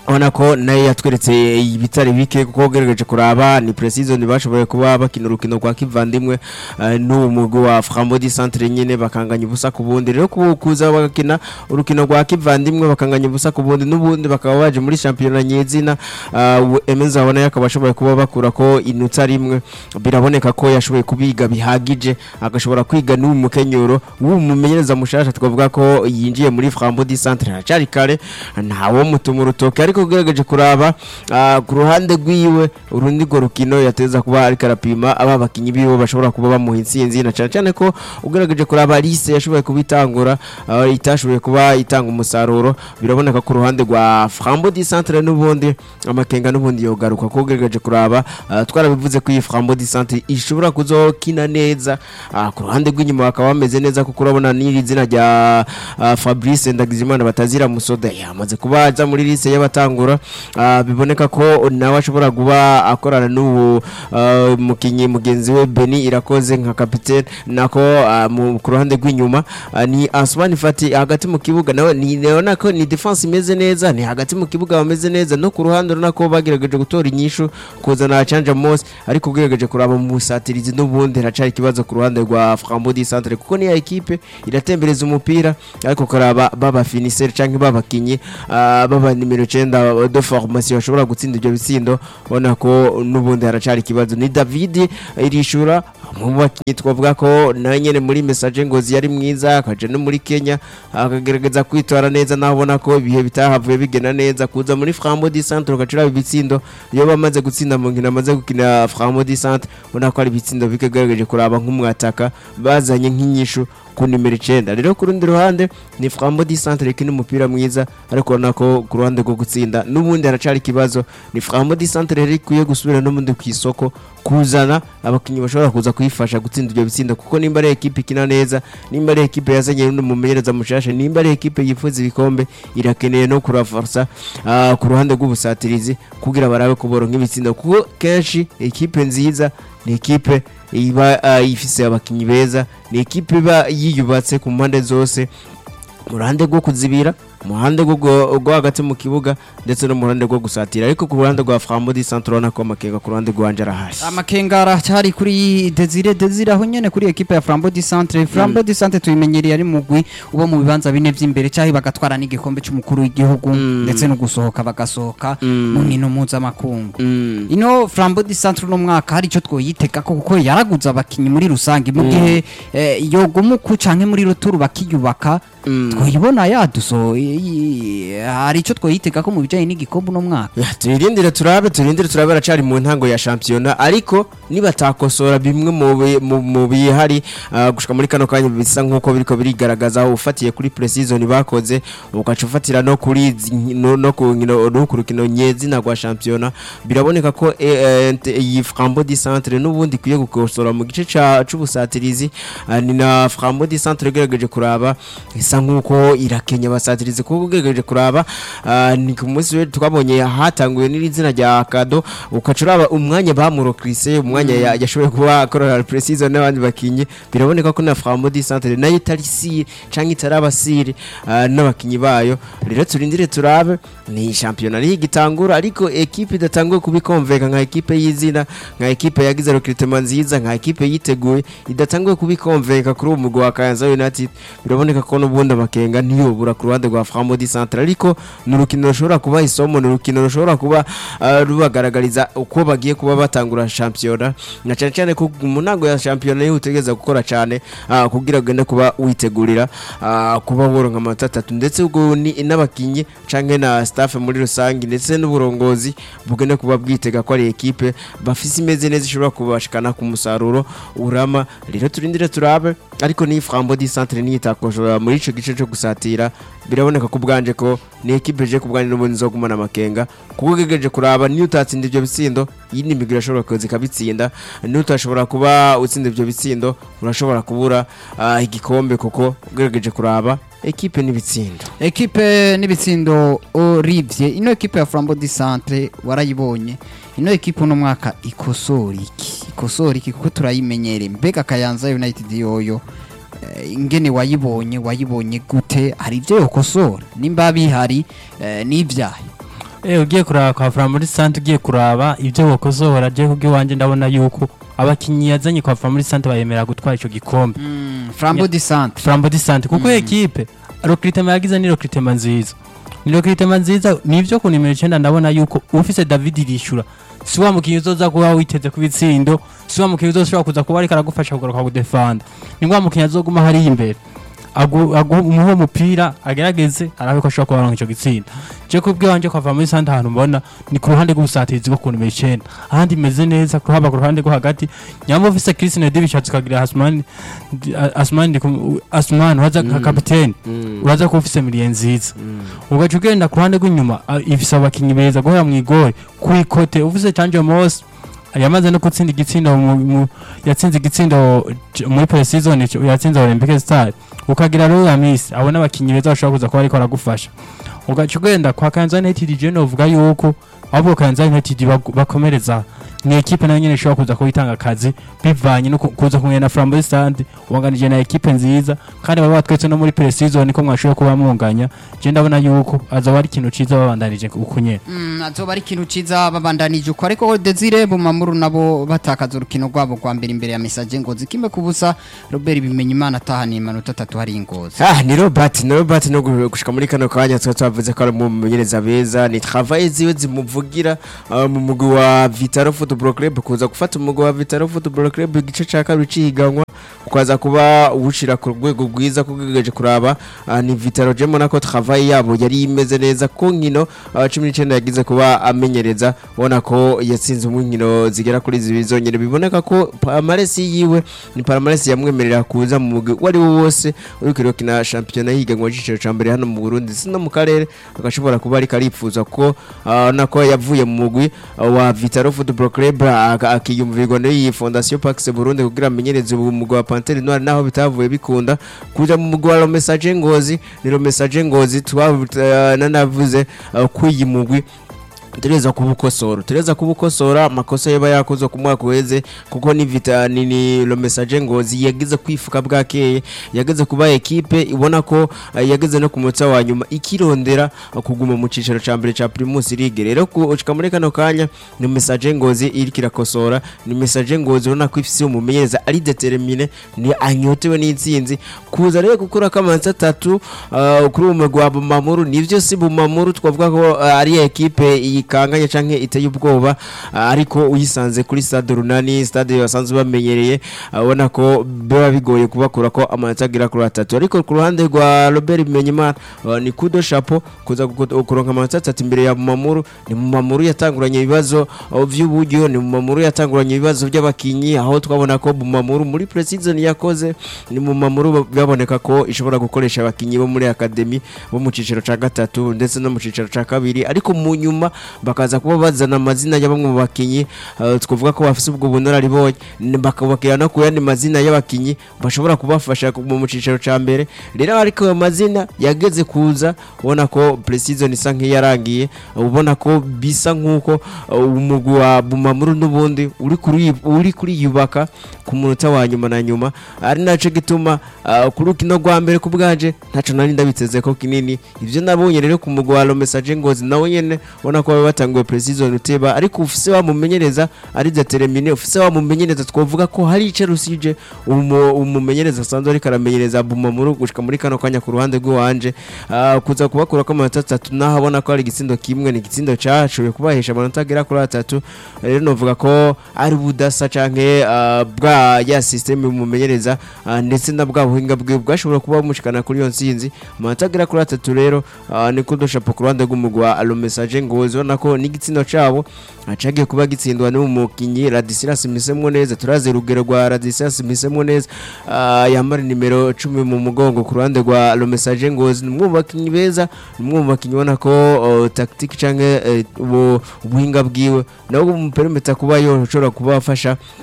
ubona ko nayo yatweretse ibitari bike kuko ugerageje kuraba ni precision bashoboye kuba bakina urukino rwa kivandimwe eh, n'uwo mugwi wa Frambo di Centre nyene bakanganya ubusa ku bundi rero ku- kuza bagakina urukino rwa kivandimwe bakanganya ubusa ku bundi n'ubundi bakaba baje muri championnat nyezina uh, Emenza abona yakaba ashoboye kuba bakura ko inota rimwe biraboneka ko yashoboye kubiga bihagije agashobora kwiga n'uwo mukenyuro w'uwo mumenyereza mushasha twavuga ko yinjiye muri Frambo di Centre haracari kare ntawo mutuma urutoke ariko ugerageje kuraba ah, ku ruhande rwiwe urundi rwo rukino yateza kuba ariko arapima aba bakinyi biwe bashobora kuba bamuha intsinzi na cyane cyane ko ugerageje kuraba lise yashoboye kubitangura ah, itashoboye kuba itanga umusaruro biraboneka ku ruhande rwa Frambo di Centre n'ubundi amakenga n'ubundi yogaruka ko ugerageje kuraba ah, twarabivuze ko iyi Frambo di Centre ishobora kuzokina neza ah, ku ruhande rw'inyuma bakaba bameze neza kuko urabona n'iri zina rya ah, Fabrice Ndagizimana batazira musoda yamaze kuba aza muri lise y'abatangura ah, biboneka ko nawe ashobora kuba akorana n'uwo ah, mukinyi mugenzi we Beni irakoze nka kapitene nako ah, mu- ku ruhande rw'inyuma ah, ni Asmani Fati hagati mu kibuga nawe ni naona ko ni defense imeze neza ni hagati mu kibuga bameze neza no ku ruhande urabona ko bagerageje gutora inyishu kuzana Chanja Mose ariko ugerageje kuraba mu busatirizi n'ubundi haracari ikibazo ku ruhande rwa Frambo di Centre kuko ni ya ekipe iratembereza umupira ariko karaba baba finisher canke babakinyi ah, baba nimero 9 de formation bashobora gutsinda ibyo bitsindo ubona ko n'ubundi haracari ikibazo ni David irishura mu bakinyi twavuga ko nawe nyene muri message ngozi yari mwiza akaja no muri Kenya akagerageza kwitwara neza naho ubona ko ibihe bitahavuye bigena neza kuza muri Frambo di Centre ukacura ibitsindo iyo bamaze gutsinda mu nkino amaze gukina Frambo di Centre ubona ko ari ibitsindo bikagerageje kuraba nk'umwataka bazanye nk'inyishu ku nimero icyenda rero ku rundi ruhande ni Frambo di Centre ikina umupira mwiza ariko ubona ko ku ruhande rwo gutsinda n'ubundi haracari ikibazo ni Frambo di Centre rero ikwiye gusubira n'ubundi ku isoko kuzana abakinnyi bashobora kuza kuyifasha gutsinda ibyo bitsindo kuko nimba ari ekipe ikina neza nimba ari ekipe yazanye n'undi mumenyereza mushasha nimba ari ekipe yifuza ibikombe irakeneye no kuraforsa ah, ku ruhande rw'ubusatirizi kugira barabe kuboro nk'ibitsindo kuko kenshi ekipe nziza ni ekipe iba ah, ifise abakinnyi beza ni ekipe iba yiyubatse ku mpande zose mu ruhande rwo kuzibira mu ruhande rwo gu- rwo hagati mu kibuga ndetse no mu ruhande rwo gusatira ariko ku ruhande rwa Frambo di Centre urabona ko amakenga ku ruhande rwanje arahari amakenga aracyari kuri Desire Desire aho nyene kuri equipe ya Flambeau du Centre Flambeau du Centre tuyimenyereye ari mugwi uba mu bibanza bine vy'imbere cyahi bagatwara n'igikombe c'umukuru w'igihugu ndetse no gusohoka bagasohoka mu nkino mpuzamakungu ino Flambeau du Centre no mwaka hari ico twoyiteka ko kuko yaraguze abakinyi muri rusange mu gihe eh, yogumuku canke muri ruturu bakiyubaka twoyibona yaduso i- i- hari ico twoyiteka ko mu bijanye n'igikombe no mwaka Ya, turindire turabe turindire turabe aracari mu ntango ya shampiyona ariko nibatakosora bimwe mu bi- mu- mu bihari ah, gushika muri kano kanya bisa nk'uko biriko birigaragaza ufatiye kuri pre-season bakoze ugaca ufatira no kuri zi- no, no ku nkino no ku rukino nyezina rwa shampiyona biraboneka ko eh, eh, nt- iyi Frambo di Centre n'ubundi ikwiye gukosora mu gice ca c'ubusatirizi ah, ni na Frambo di Centre igerageje kuraba isa nk'uko irakenya abasatirizi kuko ugerageje kuraba ah, ni ku munsi we twabonye hatanguye n'izina rya Kado ukaca uraba umwanya bamurokrise umwanya ya- yashoboye kuba akorera precision n'abandi bakinyi biraboneka ko na Frambo di Centre nayo itari sire canke itaraba sire ah, n'abakinyi bayo rero turindire turabe ni shampiyona niyo igitangura ariko ekipe idatanguye kubikonveka nka ekipe y'izina nka ekipe yagize recruitment nziza nka ekipe yiteguye idatanguye kubikonveka kuri uwo mugwi wa Kayanza United biraboneka ko n'ubundi amakenga ntiyobura ku ruhande rwa Frambo di Centre ariko ni urukino rushobora kuba isomo ni urukino rushobora kuba ah, rubagaragariza uko bagiye kuba batangura shampiyona na cyane cyane ko mu ntango ya shampiyona niho utegereza gukora cyane ah, kugira ngo ugende kuba witegurira ah, kuba woronka amanota atatu ndetse ubwo ni n'abakinnyi canke na staff muri rusange ndetse n'uburongozi bugende kuba bwitega ko ari ekipe bafise imeze neza ishobora kubashikana ku musaruro urama rero turindire turabe ariko ni Frambo di Centre niyitakoshora muri ico gice cyo gusatira biraboneka ko bwanje ko ni ekipe je kubwanje n'ubundi nzogumana amakenga kuko ugegeje kuraba niyo utatsinda ivyo bitsindo yindi migwi irashobora kuza ikabitsinda niyo utashobora kuba utsinda ivyo bitsindo urashobora kubura ah, igikombe kuko ugerageje kuraba ekipe n'ibitsindo ekipe n'ibitsindo orivye ino ekipe ya Flambeau du Centre warayibonye ino ekipe uno mwaka ikosora iki ikosora iki kuko turayimenyere mbega Kayanza United yoyo eh, ingene wayibonye wayibonye gute hari ivyo yokosora nimba bihari eh, n'ivyahe Eh ugiye kuraba kwa Flamuri Sante ugiye kuraba ibyo bokosora je kubwi wanje ndabona yuko abakinyi yazanye kwa Flamuri Sante bayemera gutwara ico gikombe Mm, Flambeau du Centre Flambeau du Sante kuko ekipe recruitment yagize ni recruitment nziza ni recruitment nziza nivyo ku nimero 9 ndabona yuko ufise David Rishura si wa mukinyi uzoza kuba witeze ku bitsindo si wa mukinyi uzoshobora kuza kuba ariko aragufasha kugaruka kudefanda ni wa mukinyi azoguma hari imbere agu agu umuhe umupira agerageze arabe ko ashobora kubaronka ico gitsinda je kubwe wanje kwava muri sante ahantu mbona ni ku ruhande rw'ubusatirizi bwo ku nimero 9 ahandi imeze neza ku haba ku ruhande rwo hagati nyambo ufise Christine Dibishatse ukagira Asmani Asmani Asmani waza nka kapiteni uraza kuba ufise miliye nziza ugaca ugenda ku ruhande rw'inyuma a- ifise abakinyi beza guhera mu igore kwikote ufise Canje Mose yamaze no gutsinda igitsindo mu- mu- yatsinze igitsindo j- muri pre-season ico- yatsinze Olympic Star ukagira rero ya Miss abona abakinyi beza bashobora kuza kuba ariko aragufasha ugaca ugenda kwa Kayanza United je novuga yuko ahubwo Kayanza United bagu- bakomereza ni ekipe nayo nyene ishobora kuza kuba itanga akazi bivanye no ku- kuza kumwe na Flambeau Stand wanganije na ekipe nziza kandi baba batwetse no muri pre-season ko mwashoboye kuba munganya je ndabona yuko azoba ari ikintu ciza babandanije uko nyene Mm, azoba ari ikintu ciza babandanije uko ariko Desire Bumamuru nabo batakaza urukino rwabo rwa mbere imbere ya Message Ngozi kimwe kubusa Robert Bimenyimana atahaniye amanota atatu hari Ngozi Ah, ni Robert, ni Robert no gu- gushika muri kano kanya twa twavuze ko ari mu menyereza beza ni travail ziwe zimuvugira ah, mu mugwi wa Vitaro Football Club kuza gufata umugwi wa Vitaro Football Club igice ca kabiri cihiganwa ukaza kuba uwushira ku rwego rwiza kugejeje kuraba ah, ni Vitaro je mbona ko travail yabo yari imeze neza ko nkino ah, cumi n'icenda yagize kuba amenyereza ubona ko yatsinze mu nkino zigera kuri zibiri zonyene biboneka ko pamaresi yiwe ni pamaresi yamwemerera kuza mu mugwi uwo ari wo wose uriko irakina shampiyona yiganwa y'igiciro ca mbere hano mu Burundi si no mu karere agashobora kuba ariko aripfuza ko ah, nako yavuye mu mugwi ah, wa Vitaro Football Club aka- akiyumvirwa n'iyi Fondation Pax Burundi kugira amenyereze ubu mugwi wa Panthère Noire naho bitavuye bikunda kuja mu mugwi wa Lo Message Ngozi ni Lo Message Ngozi twanavuze ko iyi mugwi tureza kubukosora tureza kubukosora amakosa yaba yakoze ku mwaka uheze kuko ni vita ni, ni lo message ngozi yagize kwifuka bwakeye yageze kuba ekipe ibona ko uh, yageze no ku munota wa nyuma ikirondera uh, kuguma mu cicaro ca mbere ca Primus League rero kushika muri kano kanya ni message ngozi iriko irakosora ni message ngozi ubona ko ifise umumenyereza ari determine ni anyotewe n'intsinzi kuza rero gukora kamanza atatu uh, kuri uwo mugwi wa Bumamuru nivyo si Bumamuru twavuga ko uh, ari ekipe ikanganye canke iteye ubwoba uh, ariko uyisanze kuri stade runani stade basanzwe bamenyereye uh, ubona ko biba bigoye kubakura ko amanota agira kuri atatu ariko ku ruhande rwa Robert Bimenyimana uh, ni kudo chapeau kuza guko- kuronka amanota atatu imbere ya Bumamuru ni Bumamuru yatanguranye ibibazo uh, vy'uburyo ni Bumamuru yatanguranye ibibazo by'abakinyi aho twabona ko Bumamuru muri pre-season yakoze ni Bumamuru baboneka ko ishobora gukoresha abakinyi bo muri academy bo mu ciciro ca gatatu ndetse no mu ciciro ca kabiri ariko mu nyuma bakaza kuba bazana amazina ya bamwe mu bakinyi uh, twavuga ko bafise ubwo bunararibonye n- bakabakira no ku yandi mazina y'abakinyi bashobora kubafasha ku- mu ciciro ca mbere rero ariko ayo mazina yageze kuza ubona ko pre-season isa nk'iyarangiye ubona ko bisa nk'uko uh, umugwi wa Bumamuru n'ubundi uri kuri uri kuriyubaka ku munota wa nyuma na nyuma ari naco gituma uh, ku rukino rwa mbere ku bwanje ntaco nari ndabiteze ko kinini ivyo nabonye rero ku mugwi wa Lo Message Ngozi nawe nyene ubona ko baba batanguye pre-season uteba ariko ufise wamumenyereza ari determine ufise wamumenyereza twovuga ko hari ice rusije umu- umumenyereza asanzwe ariko aramenyereza Bumamuru gushika muri kano kanya ku ruhande rw'iwanje uh, kuza kubakura ko amanota atatu naho abona ko ari igitsindo kimwe ni igitsindo cashoboye kubahesha amanota agera kuri atatu rero novuga ko ari budasa canke uh, bwa ya systeme mumenyereza uh, ndetse na bwa buhinga bwe bwashobora kuba bumushikana kuri iyo nsinzi amanota agera kuri atatu rero uh, ni kudoshapo ku ruhande rw'umugwi wa Alo Message ngozi ubona ko n'igitsindo cabo uh, cagiye kuba gitsindwa n'umukinyi Radisilas Misemwo neza turazi urugero rwa Radisilas Misemwo neza uh, yambara nimero 10 mu mugongo ku ruhande rwa Alo Message ngozi ni umwe mu bakinyi beza ni umwe mu bakinyi ubona ko uh, tactique canke uh, ubu- ubuhinga bwiwe nabwo mu perimeter kuba yo ushobora kubafasha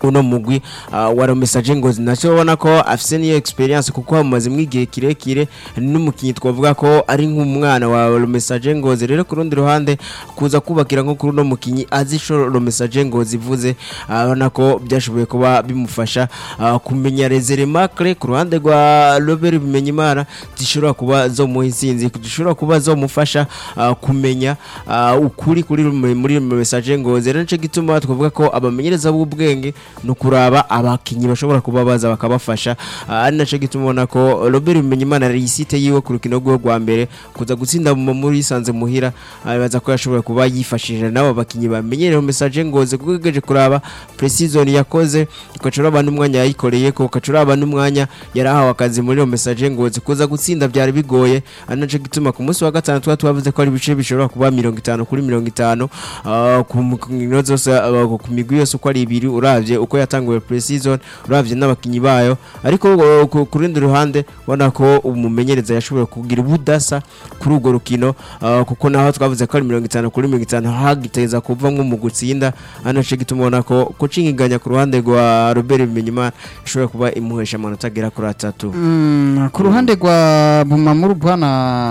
uno mugwi uh, wa Romesaje Ngozi nacyo ubona ko afise niyo experience kuko amazemo igihe kirekire n'umukinyi twavuga ko ari nk'umwana wa Romesaje Ngozi rero ku rundi ruhande kuza kubakira nko kuri uno mukinyi azi ico Romesaje Ngozi ivuze abona ko byashoboye kuba bimufasha uh, kumenya rezere macre ku ruhande rwa Robert Bimenyimana zishobora kuba zo mu insinzi zishobora kuba zo mufasha uh, kumenya uh, ukuri kuri muri muri Romesaje Ngozi rero nico gituma twavuga ko abamenyereza b'ubwenge no kuraba abakinyi bashobora kuba baza bakabafasha Ah, ari naco gituma ubona ko Robert Bimenyimana risite yiwe ku rukino rwe rwa mbere kuza gutsinda mu muri sanze muhira abaza ko yashobora kuba yifashishije nabo bakinyi bamenyereye message ngoze kuko geje kuraba precision yakoze ukacura abantu umwanya yayikoreye ko ukacura abantu umwanya yarahawe akazi muri message ngoze kuza gutsinda byari bigoye ari naco gituma ku munsi wa gatanu twa twavuze ko ari ibice bishobora kuba 50 kuri 50 ah, ku mikino zose ah, ku migwi yose uko ari ibiri uravye uko yatanguye pre-season uravye n'abakinyi bayo ariko uh, ku ku rundi ruhande ubona ko umumenyereza yashoboye kugira ubudasa kuri urwo rukino uh, kuko naho twavuze ko ari mirongo itanu kuri mirongo itanu hagiteza kuvamwo mu gutsinda anace gituma ubona ko kucingiganya ku ruhande rwa Robert Bimenyimana ishobora kuba imuhesha amanota agera kuri atatu Mm, ku ruhande rwa Bumamuru bwana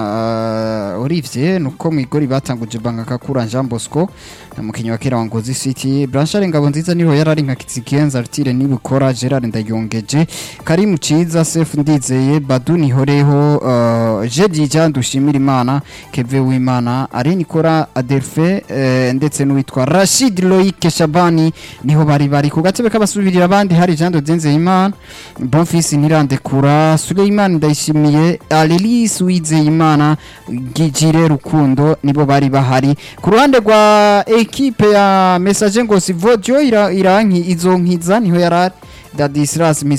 uh, Olivier nuko mu igori batanguje banga kakura Jean Bosco umukinyi wa kera wa Ngozi City Blanchard Ngabo nziza niho yarari nka Kizigenza Artire nibukora Gerard Ndayongeje Karim Ciza Sef Ndizeye Badu Nihoreho uh, Jedi Jean Dushimira Imana Keve Wimana Ari Nikora Adelfe eh, ndetse n'uwitwa Rashid Loïc Shabani niho bari bari ku gatebe k'abasubirira abandi hari Jean Dodenze Imana Bonfils Nirandekura Suleiman Ndayishimiye Alelis Uwizeyimana Gijire Rukundo nibo bari bahari ku ruhande rwa ekipe ya Message Ngozi Vodio ira, iranki izo nkiza niho yarari Dadisras Miss